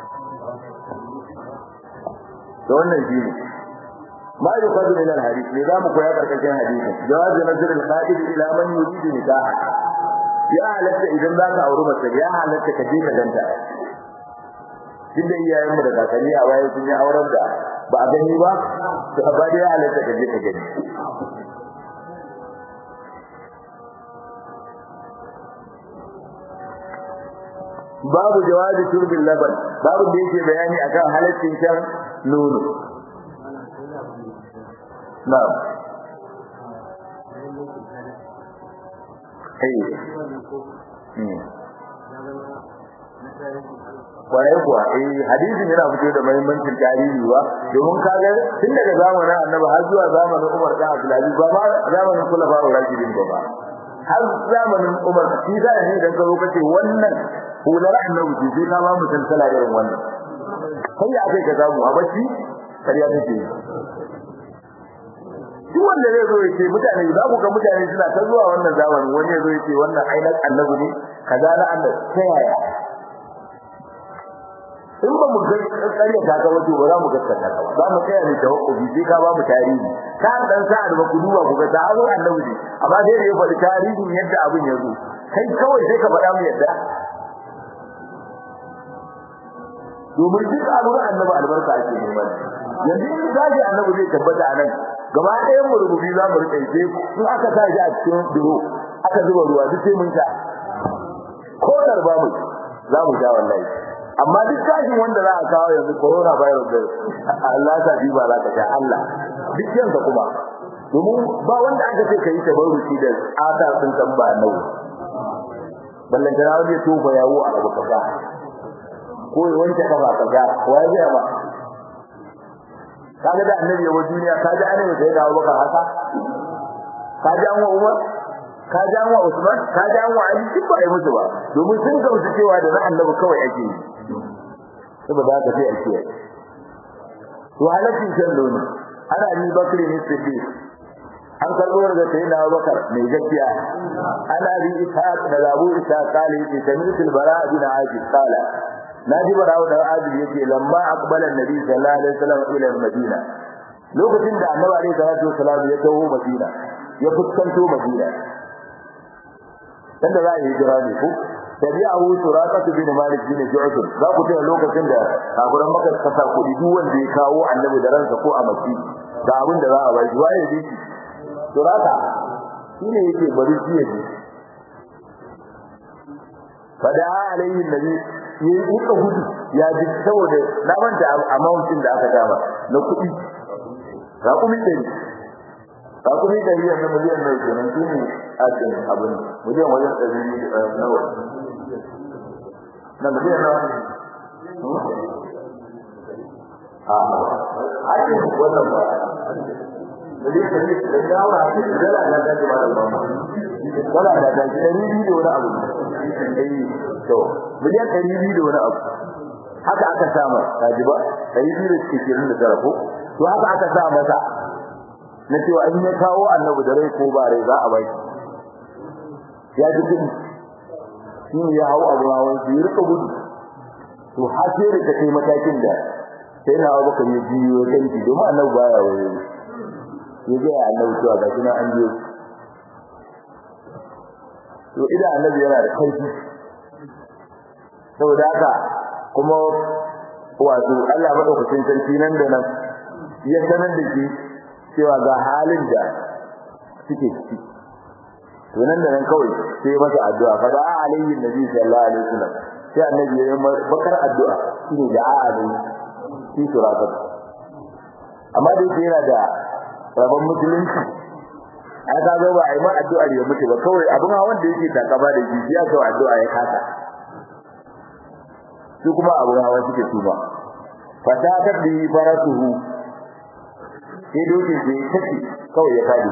to wannan shi ne ما يقصد من الحديث لذا مكويا بركتين حديثا جواز نظر الخادم إلى من يريد نكاحه ya halatta idan za ka auri mace ya halatta ka je ka ganta duk da iyayen mu da kakanni a baya sun yi auren da ba a gani ba to ba da ya halatta ka je ka gani babu jawazi turbin laban babu da yake bayani akan halaccin shan nono na'am kwarai kuwa eh hadisin yana fito da muhimmancin tarihi ba domin kaga tun daga zamanin annabi har zuwa zamanin Umar da Abdulaziz ba ma zamanin Khulafa ar-Rashidin ba ba har zamanin Umar shi da ne dan karo kace wannan hular annabi ce sai ka ba mu tantala irin wannan sai ya kai ka samu a bacci kariya take duk wanda zai zo ya ce mutane za ku ga mutane suna ta zuwa wannan zamanin wani ya zo ya ce wannan ainihin annabi ne kaza na annabi ta yaya in ba mu ƙarya ta ga wato ba za mu gaskata ka ba za mu tsaya ne tawakkufi sai ka ba mu tarihi ka dan sa da ku duba ku ga ta zo annabi ne amma sai da ya faɗi tarihin yadda abin ya zo kai kawai sai ka faɗa mu yadda domin duk abin annabi albarka ake neman yanzu in gaji annabi zai tabbata a nan gaba ɗayan mu rububi za mu riƙe sai in aka sa shi a cikin duro aka zuba ruwa duk sai mun sha ko darba mu za mu sha wallahi amma duk kashin wanda za a kawo yanzu corona virus da Allah ta bi ba za ka sha Allah duk yanka kuma domin ba wanda aka ce ka yi tabarruki da ata sun san ba nau ballan da wani to ba yawo a abu kaza ko ya wanke kafa kaza wai zai ba kaga da annabi ya duniya ka ji annabi sai da Abubakar haka ka ji an wa Umar ka ji an wa Usman ka ji an wa Ali duk ba ai musu ba domin sun gamsu cewa da na annabi kawai ake yi saboda haka sai a kiyaye to halaccin shan nono ana ni bakri ne siddiq an karbo daga sayyidina Abubakar mai gaskiya ana bi ishaq da Abu Ishaq kale yake sami'tul bara bin Ajib kala naji barawo da Ajib yake lamma aqbala annabi sallallahu alaihi wasallam ila Madina lokacin da annabi alaihi salatu wasallam ya taho Madina ya fuskanto Madina dan da za a yi jira ne ko tabi'ahu suraqat bin malik bin ju'fur za ku tuna lokacin da kafiran maka kasa kudi duk wanda ya kawo annabi da ransa ko a maki da abin da za a bai waye bi suraqa shine yake bari shi yake fada alaihi nabi yi uka gudu ya ji saboda na manta amount din da aka dama na kudi raƙumi ɗari raƙumi ɗari yanzu miliyan mai kenan shine asin abin miliyan wajen ɗari nawa na miliyan nawa a asin wannan ba miliyan ɗari da yawa a cikin dala na daji ba da ba dala na daji ɗari biyu da wani abu eh to miliyan ɗari biyu da wani abu haka aka sama kaji ba ɗari biyu da cikin da tara ko to haka aka sa masa na cewa in ya kawo annabi da rai ko ba rai za a bai ya ji kudi shi ne ya hau abu hawan su yi rika gudu to har sai da ta kai matakin da sai na abu kan yi biyo ya kai domin annabi baya waye ya ga ya annabi cewa ga shi na an je to idan annabi yana da kaifi saboda haka kuma wato Allah madaukakin sarki nan da nan ya sanar da shi cewa ga halin da suke ciki to nan da nan kawai sai masa addu'a fa da alayhi nabi sallallahu alaihi wasallam sai annabi ya yi bakar addu'a shine da alayhi shi surakat amma da yake yana da rabon musulunci ai ka ga ba ai ma addu'a ya mutu ba kawai abin hawan da yake takaba da shi ya ga addu'a ya kasa su kuma abin hawa suke tuba fa ta tabbi faratuhu sai dokin da ya tafi kawai ya fadi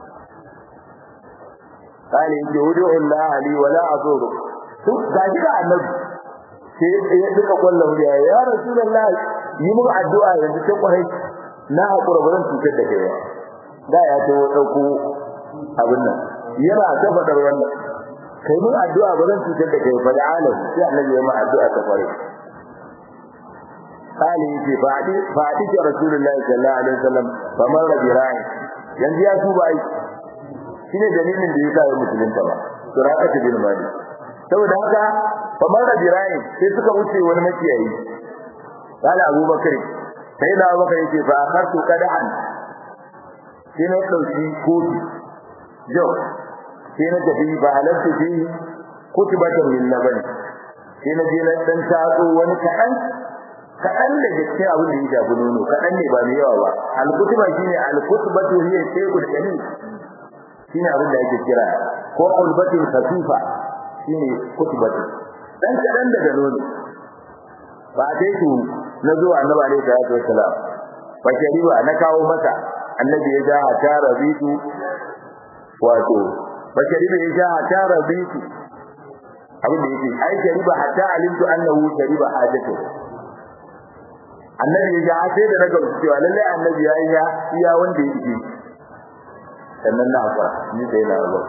kale yake wudu Allah li wala azuru to gaji da annabi sai ya duka kullum ya ya rasulullahi yi mun addu'a yanzu ta kwarai na hakura bazan tuke da kai da ya to dauko abin nan yana ta fadar wannan kai mun addu'a bazan tuke da kai fa da alam sai annabi ya mun addu'a ta kwarai قال يجي بعد بعد رسول الله صلى الله عليه وسلم فمر براي yanzu ya tuba ai shine dalilin da yasa ya musulunta ba suraqatu bin mali saboda haka famar da birai sai suka wuce wani makiyayi kala abubakar sai da abubakar yake fa akartu qadahan sai na dauki kofi jo sai na tafi ba halarta fi kutubatan min laban sai na je na dan tatso wani kadan kaɗan da gaske abin da ya shafi nono kaɗan ne ba mai yawa ba alkutuba shine alkutubatu hiya shay'ul qalil shine abin da yake kira ko ulbatin khafifa shine kutbatin dan kadan daga nono ba dai su na zuwa annabi alaihi salatu wassalam fa shariba na kawo masa annabi ya ja ta rabitu wato fa shariba ya ja ta rabitu abin da yake ai shariba hatta alimtu annahu shariba hajatu annabi ya ja sai da naga cewa lalle annabi ya yi iya wanda yake sannan na fara ni sai na zo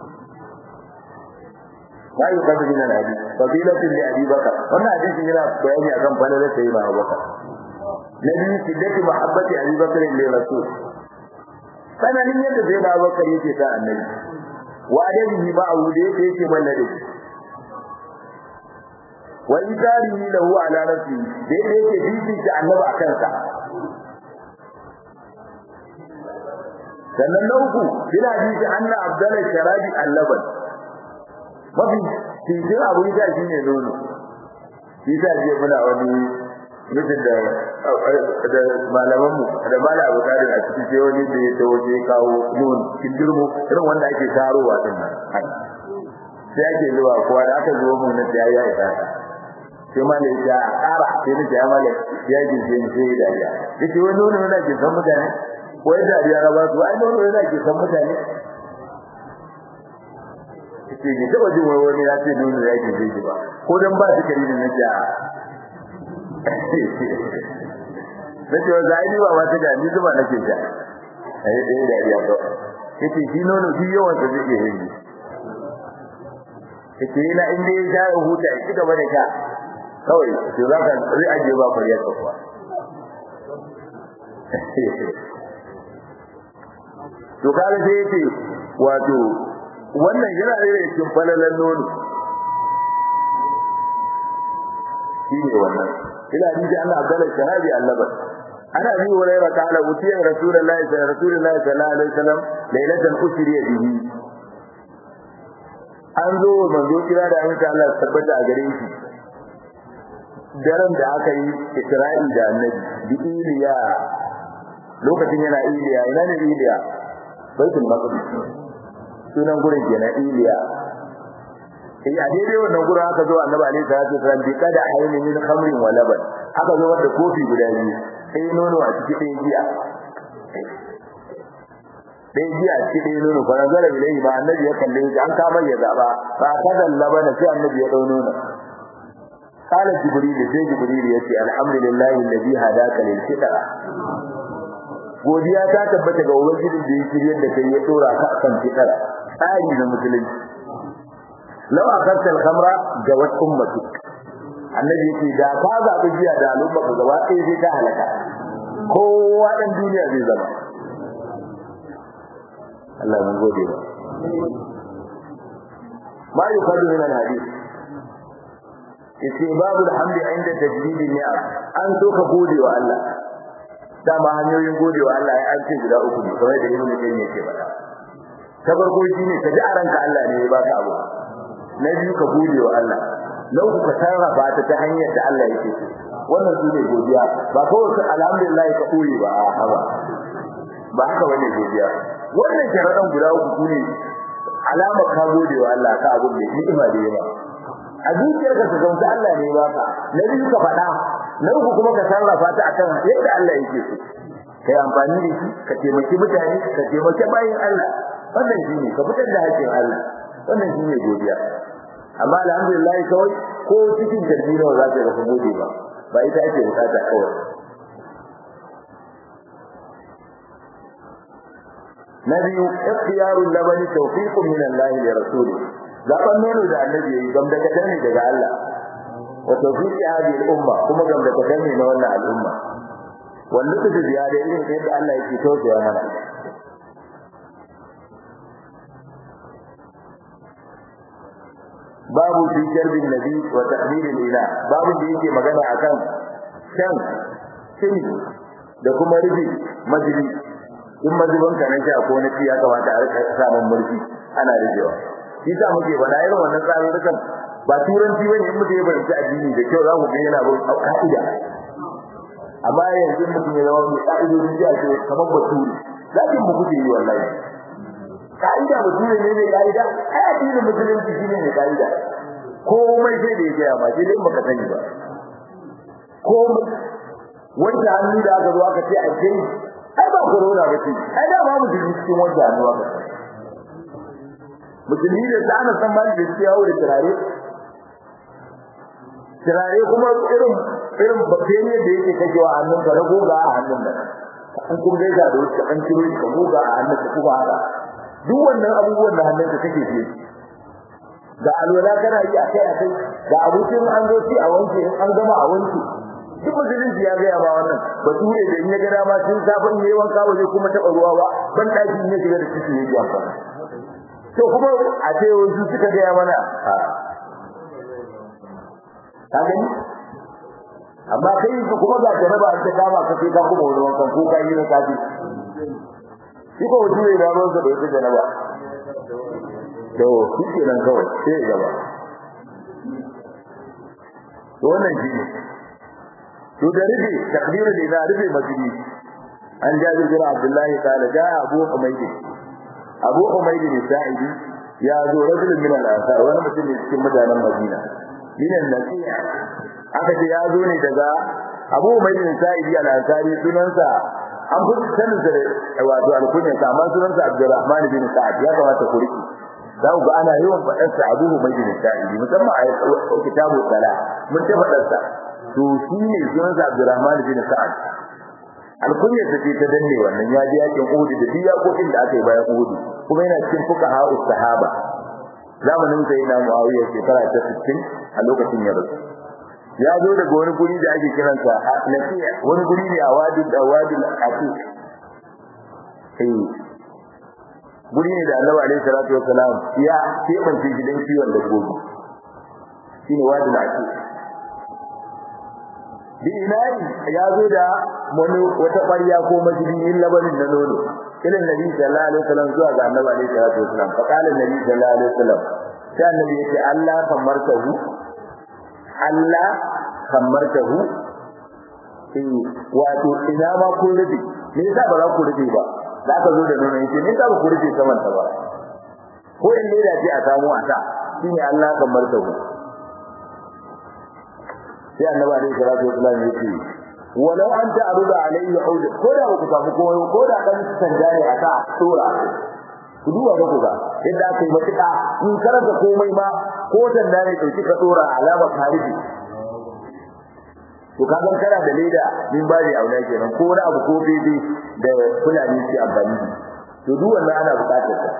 ma yi kasu min al-hadi fadilatin li abi bakar wannan hadisi yana bayani akan falalar sai na bakar na biyu shiddatu mahabbati abi bakar li rasul sananin yadda sai na bakar yake sa annabi wa adabihi ma abu da yake yake mallade wa idarihi lahu ala nafsi da yake bibi ta annabi akan sa sannan na uku bila hadisi anna abdallah sharabi al-laban mafi cikin abu ita shi ne nono shi ta je muna wani mutum da da malaman mu da mala abu da a cikin sai wani da ya tawo je kawo nono cikin dirmo irin wanda ake tarowa din nan sai ake zuwa kowa da aka zo mun na ya ya ita sai malai ya ƙara sai ni ya malai ya ji sai ni sai dariya yace wani nono yana ke san mutane ko ya dariya na ba su ai nono yana ke san mutane ce ne taba jin wani wani ya ce nuna ya ke zai ba ko dan ba su kari na ja na ce wanda ai ba ma ta ga ni zuba nake ja ai dai da ya to yace shi nono shi yawan sa zai yi yi yace ina in dai ya ya huta ki gaba da ka kawai to za ka ri aje ba fariya ka kuwa to kaga sai yace wato wannan yana da cikin falalan nono shine wannan ila ni da Allah Abdullah shahabi annabi ana bi hurairah ta'ala utiya rasulullahi rasulullahi sallallahu alaihi wasallam lailatan usriya bihi an zo manzo kira da an Allah tabbata a gare shi daren da aka yi Isra'i da annabi bi Iliya lokacin yana Iliya ina ne Iliya baitul maqdis sunan gurin kenan Iliya eh a daidai wannan gurin aka zo Annabi alaihi salatu wasallam bi kada aini min khamrin wa laban aka zo da kofi guda biyu sai nono a cikin ɗaya giya ɗaya giya a cikin ɗaya nono fara zara bilai ba Annabi ya kalle shi an kama ya zaba ba kada labana sai Annabi ya dau nono قال جبريل sai جبريل yace alhamdulillahi alladhi hadaka lil fitra godiya ta tabbata ga ubangijin da ya shiryar da kai ya dora ka kan fitara tsari na musulunci law akarta al-khamra jawat ummati annabi yake da ka zabi jiya da al'umma ka gaba ɗaya sai ta halaka kowa dan duniya zai zama Allah mun gode ba ma yukadu min al-hadith yace babu alhamdi inda tajdidi ni'am an so ka gode wa Allah dama hanyoyin godewa Allah ya an ce guda uku ne kamar da Ibn Qayyim yake faɗa ta farko shine ka ji a ranka Allah ne ya baka abu na biyu ka godewa Allah na uku ka sarrafa ta ta hanyar da Allah yake so wannan shine godiya ba kawai ka alhamdulillah ka koyi ba a haba ba haka bane godiya wannan sharadan guda uku ne alama ka godewa Allah ka abu ne ni'ima da yawa a zuciyarka ka gamsu Allah ne ba ka na biyu ka faɗa na uku kuma ka sarrafa ta akan yadda Allah yake so kai amfani da shi ka taimaki mutane ka taimaki bayin Allah wannan shine ka fitar da haƙƙin Allah wannan shine godiya amma alhamdulillah kawai ko cikin jirgi nawa za ka ga gode ba ba ita ake bukata kawai na biyu ikhtiyarul labani tawfiqun min Allah li rasuli zaban nono da annabi yayi gam daga dane daga Allah wa tawfiqi hadhihi al-umma kuma gam daga dane na wannan al'umma wanda take ziyara irin yadda Allah yake tausaya mana babu fi jarbin nabi wa ta'dilil ila babu da yake magana akan kan shiri da kuma rubi majlis in mazubin ka na sha ko na ci ya kamata a rika samun murfi ana rijewa shi sa muke faɗa irin wannan tsarurrukan ba turanci bane in mutum ya bayyana addini da kyau za ku ga yana bin ka'ida amma yanzu mutum ya zama mai ka'idodin ji a ce kamar baturi zakin mu kuke yi wallahi ka'ida mutum ne ne ka'ida ai addinin musulunci shine ne ka'ida komai sai da ya gaya ma sai dai baka sani ba komai wanda hannu da aka zo aka ce a kai ai ba corona ba ce ai da ba musulmi cikin wanda hannu aka musulmi da ta ana san mali da su yawo da turare turare kuma irin irin bakteriya da yake kajewa hannun ka na goga a hannun nan an kun gaida da wasu an ciro ka goga a hannun ka kuma haka duk wannan abubuwan da hannun ka kake fiye da alwala kana yi akai akai da abincin an zo ci a wanke in an gama a wanke duk musulunci ya gaya ba wannan bature da in ya ga dama sun safin yayi wanka ba zai kuma taba ruwa ba ban daki ne shiga da ciki ne ya fa to kuma a ce wasu suka gaya mana ka gani amma kai kuma ga jaraba an ta kama ka sai ka kuma wani wankan ko kai ne kafi shi ko bature da ruwan sa da yake jaraba to shi ke nan kawai sai ya gaba to wannan shi ne to da rufe takbiru da ina rufe masjidi an jabi bin abdullahi qala ja abu humayd abu humayd bin sa'idi ya zo rajulun min al-ansar wani mutum ne cikin mutanen madina min al-nasiya aka ce ya zo ne daga abu humayd bin sa'idi al-ansari sunansa an fi sanin da wato alkunya amma sunansa abdurrahman bin sa'ad ya kamata ku riki za ku ga ana yawan faɗar sa abu humayd bin sa'idi musamman a kitabu sala mun ta faɗar sa to shi ne sunansa Abdurrahman bin Sa'ad alkunya ta ce ta danne wannan ya ji yakin Uhud da biya kokin da aka yi bayan Uhud kuma yana cikin fuqaha sahaba zamanin sai na Muawiya shekara ta 60 a lokacin ya rasu ya zo daga wani guri da ake kiransa Nafi'a wani guri ne a wadi da wadi al-Aqiq eh guri ne da Annabi alaihi salatu wassalam ya kebance gidan kiwon dabbobi shine wadi al-Aqiq bi inari ya zo da wani wata ƙwarya ko majibin labarin na nono ilin nabi sallallahu alaihi wasallam zuwa ga annabi alaihi salatu wasallam fa qala nabi sallallahu alaihi wasallam sai annabi yace Allah kamartahu Allah kamartahu eh wato ina ma kun rufe me yasa ba za ku rufe ba za ka zo da nono yace me yasa ba ku rufe saman ta ba ko in leda ce a samu a ta shine Allah kamartahu sai annabi alaihi salatu wasallam yace walau an ta'rudu alaihi ud ko da ku samu koyo ko da dan sanda ne aka tura ku duba da ku ga yadda aka yi matuƙa in karanta komai ma ko sanda ne dauki ka tura alama tarihi to kaga kana da leda min bari auna kenan ko wani abu ko bebe da fulani ke amfani to duk wannan ana buƙatar sa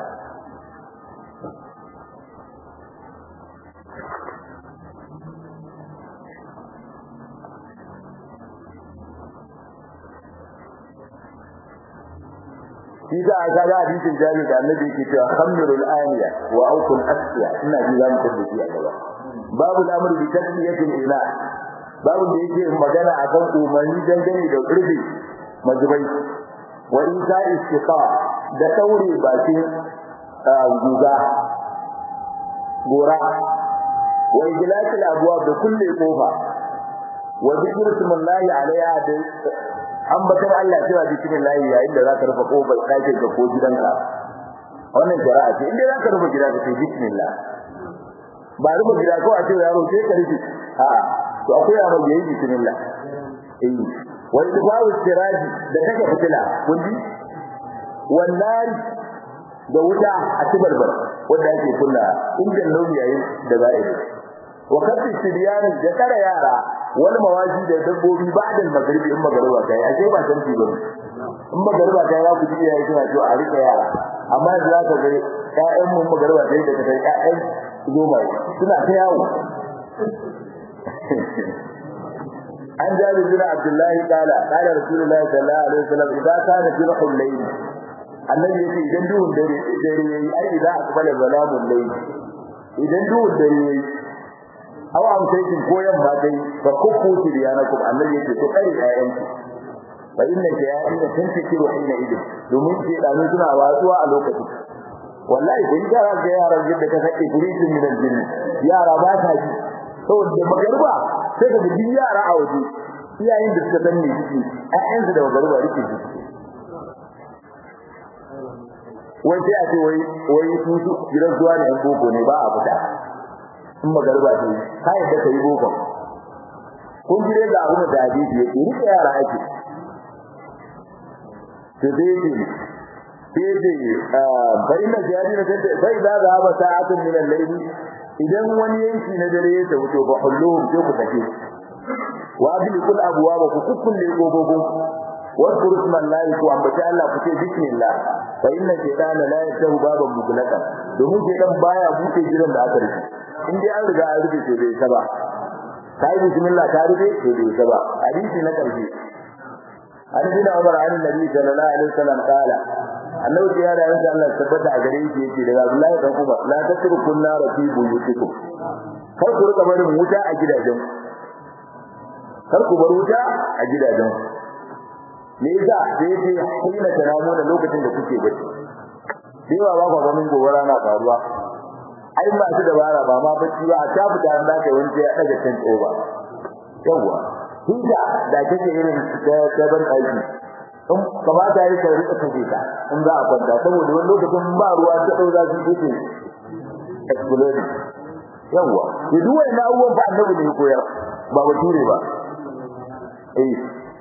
shi da aka ga hadisin jabir da annabi yake cewa khamrul aniya wa awkul asya ina ji zamu tabbata shi a gaba babu al'amru bi tasmiyatil ila babu da yake magana akan umarni dangane da urbi mazubai wa isa istiqa da taure bakin guga gora wa ijlasil abwab da kulle kofa wa zikru smallahi alaiha da ambatar Allah cewa bismillah yayin da zaka rufe kofar ɗakin ka ko gidanka wannan shari'a ce inda zaka rufe gida ka ce bismillah ba rufe gida ko a ce yaro sai ka rufe a'a to akwai yaro yayi bismillah eh wa idfa'u siraji da kake fitila kun ji wannan da wuta a tibarbar wanda ake kunna injin nauyi yayin da za a yi wa kafi siriyani da tara yara wani mawaji da dabbobi ba da magribi in magariba kai ashe ba san ci bane in magariba kai za ku ji yayi kina to a rika yara amma yanzu za ka ga ƴaƴan mun magariba kai da kai ƴaƴan goma suna ta yawo an jabi bin abdullahi qala qala rasulullahi sallallahu alaihi wasallam idan kana jirhul layl annabi yace idan duhun dare dare yayi ai idan akbala zalamul layl idan duhun dare yayi aw amsaytin ko yamma dai fa kufu tibyanakum annabi yake to kai ayyan fa inna ja'ina tantakiru hina idin domin ke danu suna watsuwa a lokacin wallahi kun gara ga yaran yadda ka sake guridin min aljin yara ba ta ji saboda magarba sai ka ji yara a waje iyayen da suka danne shi ayyan su da magarba rike shi wai sai a ce wai wai su su gidan zuwa ne yan boko ne ba a fita in magarba ce ka yadda ka yi boko kun jire ga abin da hadisi ya ce rike yara ake to dai ce sai ce bai na jari na sai bai za ga ba sa'atun min al-layl idan wani yanki na dare ya wuce ba hulluhum sai ku take wa bil kul abwaba ku kukkulle gogogo wa kurusman lahi ku ambaci Allah ku ce bismillah fa inna shaytana la yatahu baban mughlaqan domin shaytan baya buɗe gidan da aka rufe in dai an riga an rufe to bai saba kai bismillah ta rufe to bai saba hadisi na karshe an bin Umar an Nabi sallallahu alaihi wasallam kala annabi ya da yansa Allah tabbata a gare shi yake daga Abdullahi dan Umar la tatruku nar fi buyutikum kar ku rika barin wuta a gidajen kar ku bar wuta a gidajen me yasa sai ce kina tanamu da lokacin da kuke bacci dewa ba ku ganin gobara na faruwa ai ba su dabara ba ma bacci ba ta fita da kai wani ya daga can tsoba yawa hija da kake irin ta ban aiki in kamata yi ka rika kaje ta in za a kwanta saboda wani lokacin ba ruwa ta dau za su ce explode yawa da duk wani abubuwan ba annabi ne koyar ba bature ba eh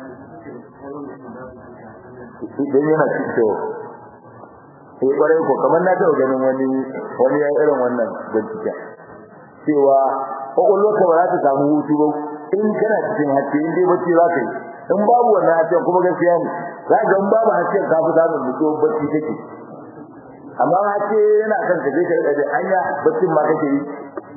idan yana cikin sai kwarai ko kamar na taɓa ganin wani wani ya irin wannan bincike cewa kwakwalwarka ba za ta samu hutu ba in kana cikin haske in dai bacci za ka yi in babu wannan hasken kuma gaskiya ne za ga in babu hasken ka fi samun mutuwar bacci take amma haske yana kan ka je ka rika jin anya baccin ma kake yi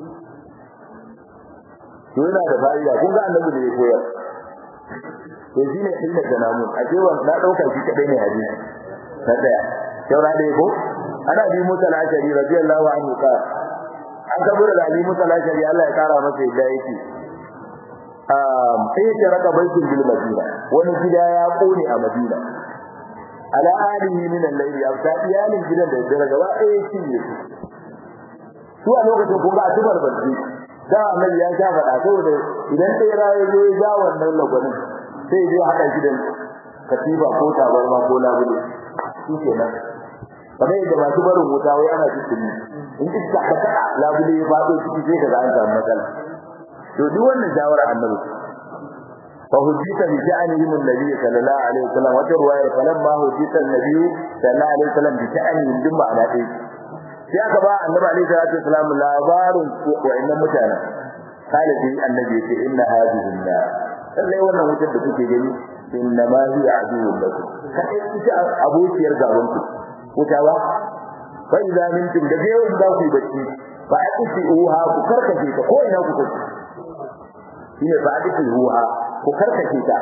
to yana da fa'ida kun ga annabi da ya koyar to shine inda da namu a cewa na dauka shi kadai ne hadisi ta daya saura da ko ana bi musa al-ashari radiyallahu anhu ka an kabura da ali musa al-ashari Allah ya kara masa yadda yake um sai ya raka baitul bil madina wani gida ya kone a madina ala alihi min al-layl afta iyalin gidan da dare gaba ɗaya shi ne su a lokacin kun ga tubar barci da annabi ya sha faɗa saboda idan sai raye zo ya ja wannan lagwanin sai je haɗa gidan katiba ko tabarma ko labule shi kenan kamar yadda masu barin wuta wai ana cikin in iska ka kada labule ya faɗo ciki sai ka ga an samu matsala to duk wannan shawara annabi fa hujjita bi sha'anihim annabi sallallahu alaihi wasallam wata ruwaya falamma hujjita annabi sallallahu alaihi wasallam bi sha'anihim duk ma'ana dai sai aka ba annabi alaihi salatu wasallam labarin wa'annan mutanen kala dai annabi ya ce inna hadhihi nar lallai wannan wutar da kuke gani inna ma hiya aduwwun lakum kai ita abokiyar gaban ku wuta ba fa idza mintum da yau in za ku yi bacci fa aqti uha ku karkace ta ko ina ku kuce shine fa aqti uha ku karkace ta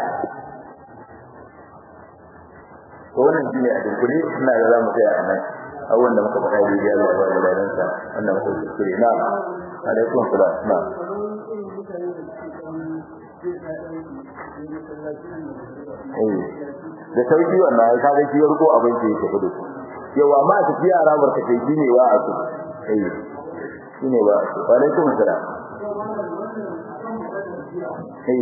to wannan shine a dunkule ina da zamu tsaya a nan abubuwan da muka faɗa daidai Allah ya ba da ladansa wanda muka kuskure na alaikum salam na da sauki wannan ai kaga shi yarko abin da yake fudu yawa ma ta fiya rabar ta kai shine wa aku eh shine ba wa alaikum assalam eh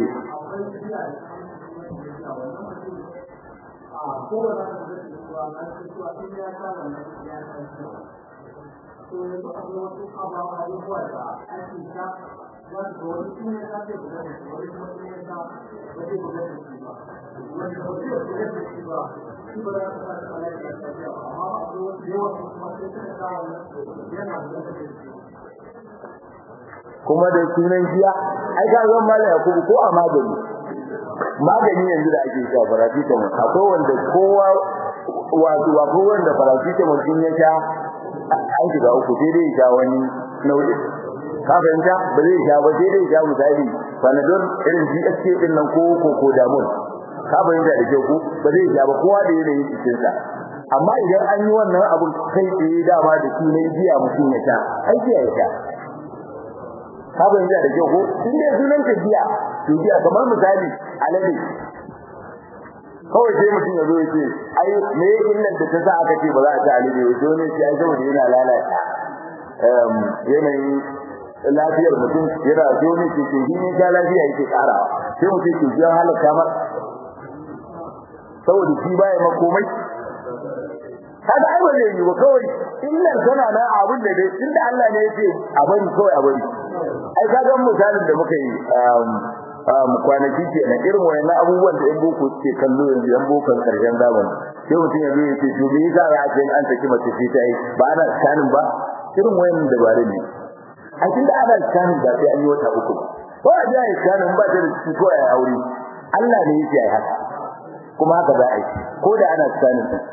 kuma da sunan jiya ai ka zan mala yakubu ko a magani magani yanzu da ake sha paracetamol akwai wanda kowa wato akwai wanda paracetamol din ya sha an shiga uku sai dai sha wani nau'i ka fahimta ba zai sha ba sai dai sha misali panadol irin GSK din nan ko ko ko damol ka fahimta da ke ku ba zai sha ba kowa da yanayin cikin sa amma idan an yi wannan abun kai tsaye dama da sunan jiya mutum ya sha ai jiya ya sha ka fahimta da ke ku in dai sunan ka jiya to jiya kamar misali alade kawai sai mutum ya zo ya ce ai me illar da ta sa aka ce ba za a ci alade ba sai wani ya saboda yana lalata yanayin lafiyar mutum yana zo ne ke ke ne ga lafiya yake karawa sai mutum ke jiyan halaka mar saboda shi baya ma komai kaga ai ba zai yi ba kawai illar tana na abin da dai tunda Allah ne yake a bari kawai a bari ai kaga misalin da muka yi um kwanaki ke na irin wayannan abubuwan da yan boko ke kallo yanzu yan bokon karshen zamani sai mutum ya zo ya ce to me yasa za a ce an saki mace sai ta yi ba ana scanning ba irin wayannan dabarun ne a tunda ana scanning ba sai an yi wata uku ko a ji a yi scanning ba ta da ciki ko a yi aure Allah ne yake yi haka kuma haka za a yi ko da ana scanning din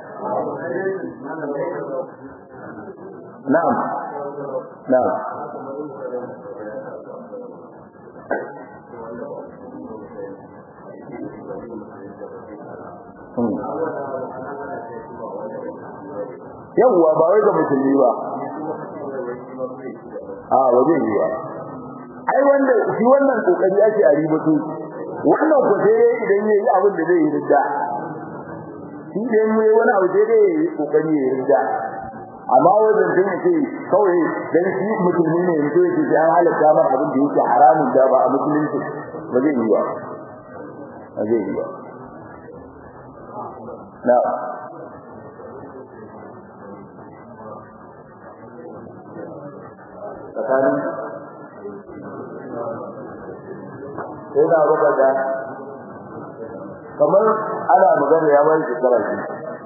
na'am na'am yawwa ba wai ga musulmi ba a waje yi ba ai wanda shi wannan kokari ake a ribatu wannan ko sai dai idan yayi abin da zai yi ridda shi da yayi wani abu sai dai yayi kokari ya ridda amma wajen da yake kawai dan shi musulmi ne yanzu yake sai an halatta mar abin da yake haramun da ba a musulunci ba zai yi ba ba zai yi ba na tsakanin sai na ruba da kamar ana magana ya bai shekara shi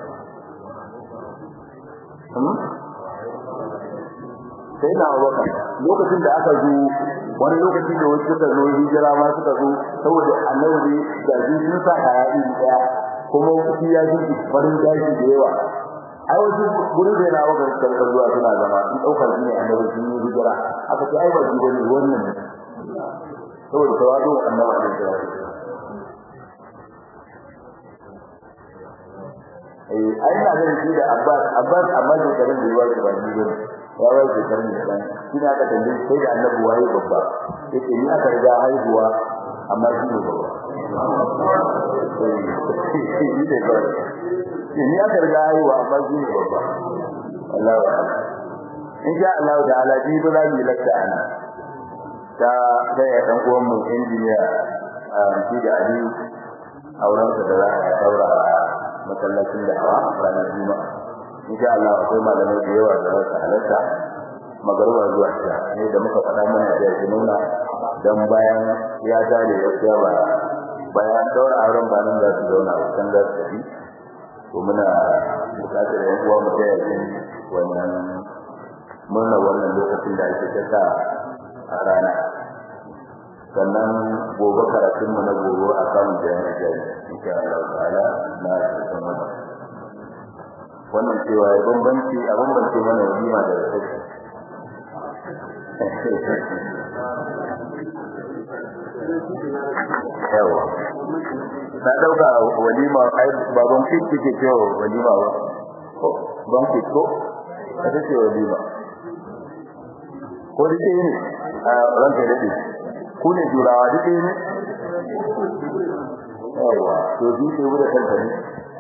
sai na ruba lokacin da aka zo wani lokaci da wasu suka zo hijira ma suka zo saboda annabi da shi sun sa kaya iri daya kuma shi ya ji farin gashi da yawa ai wasu gurin da yana wakar karkar zuwa suna zama in daukar shi ne annabi sun yi hijira aka ce ai ba shi bane wannan saboda tawadu annabi alaihi salatu eh ai na ganin shi da Abbas Abbas amma da karin da yawa ba ni bane ya wai da karin da bane shi na ka tambaye sai da annabi waye babba yake ni aka riga haihuwa amma shi ne babba ni aka riga haihuwa amma shi ne babba Allah wa in sha Allah da alaji ba za mu lakta ana ta sai ya dan uwan mu injiniya a shi da Ali auren da za a daura masallacin da hawa ranar juma'a insha Allah akwai malamai da yawa da za su halatta magarba zuwa ta ne da muka faɗa mana da ya nuna dan bayan ya tare ya ba bayan daura auren ba nan za su zauna a can za su tafi to muna bukatar yan uwa mu taya shi wannan murna wannan lokacin da ake ta a rana sannan gobe karatun mu na gobe a kan jami'a jari insha Allah ta'ala na san wannan wannan cewa ya bambanci a bambanci mana walima da rashi yawa na dauka walima ai baban fit ke cewa walima ba ban fit ko kada ce walima ko dike ne a ranka dade ku ne jurawa dike ne yawa to ji ke wurin kanka ne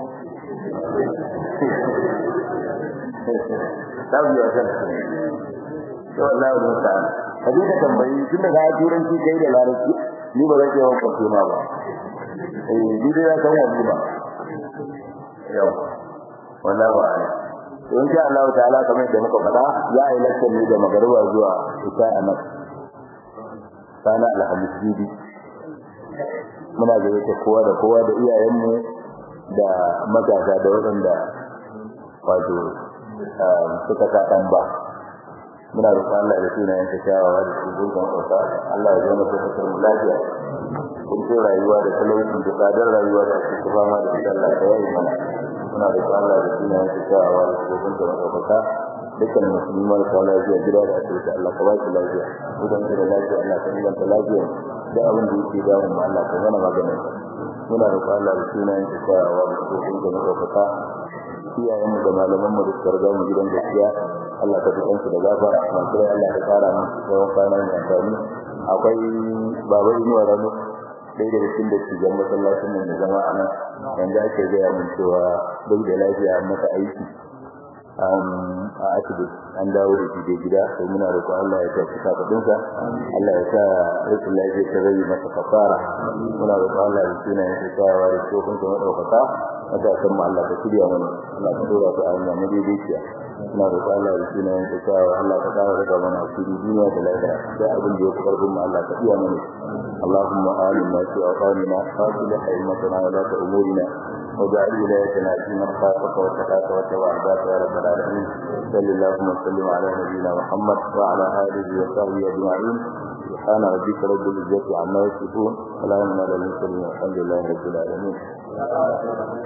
tabi wa kanka to Allah ya rubuta kaje ka tambayi tun da ga turanci kai da larabci ni ba zan yawan kwafe ma ba eh ni dai ya san wani ba yau wallahi ba ai to insha Allah ta'ala kamar yadda muka faɗa za a yi lakcin ne da magariba zuwa isha a nan sana alhamis bibi muna da yake kowa da kowa da iyayenmu da matasa da waɗanda wato suka sa ɗan ba muna roƙon Allah da sunayen ta kyawawa da su zuwa ƙasa Allah ya zama ta kasar mu lafiya kun ce rayuwa da talauci da tsadar rayuwa da ake ta fama da ita Allah ta yayi mana muna roƙon Allah da sunayen ta kyawawa da su zuwa ƙasa dukkan musulmi marasa lafiya gida da asibiti Allah ka ba su lafiya idan da lafiya Allah ka inganta lafiya da abin da yake damun mu Allah ka mana maganin muna roƙon Allah da sunayen ta kyawawa da su zuwa ƙasa iyayen mu da malaman mu da suka riga mu gidan gaskiya Allah ka tukan su da gafara masu rai Allah ka kara mu yawan kwana mai amfani akwai baba inuwa rano ɗaya daga cikin da cikin masallacin mu da zama a nan yanzu ake gaya min cewa duk da lafiya an masa aiki a asibiti an dawo da shi da gida to muna roƙon Allah ya tafi kafadinsa Allah ya sa rikin lafiya ta zai masa kafara muna roƙon Allah ya tsina ya tsayawa da tsofin da madaukaka wata san mu Allah ka shirya mana Allah ka dora su a hanya na daidaiciya muna roƙon Allah ya tsina ya tsayawa Allah ka dawo da mana asiri duniya da lafiya da abin da ya fi karfin mu Allah ka iya mana اللهم آمنا في أوطاننا وأصلح أئمتنا ولاة أمورنا واجعل ولايتنا في من خافك واتقاك واتبع عبادك يا رب العالمين صلى اللهم وسلم على نبينا محمد وعلى اله وصحبه اجمعين سبحان ربك رب العزه عما يصفون سلام على المرسلين والحمد لله رب العالمين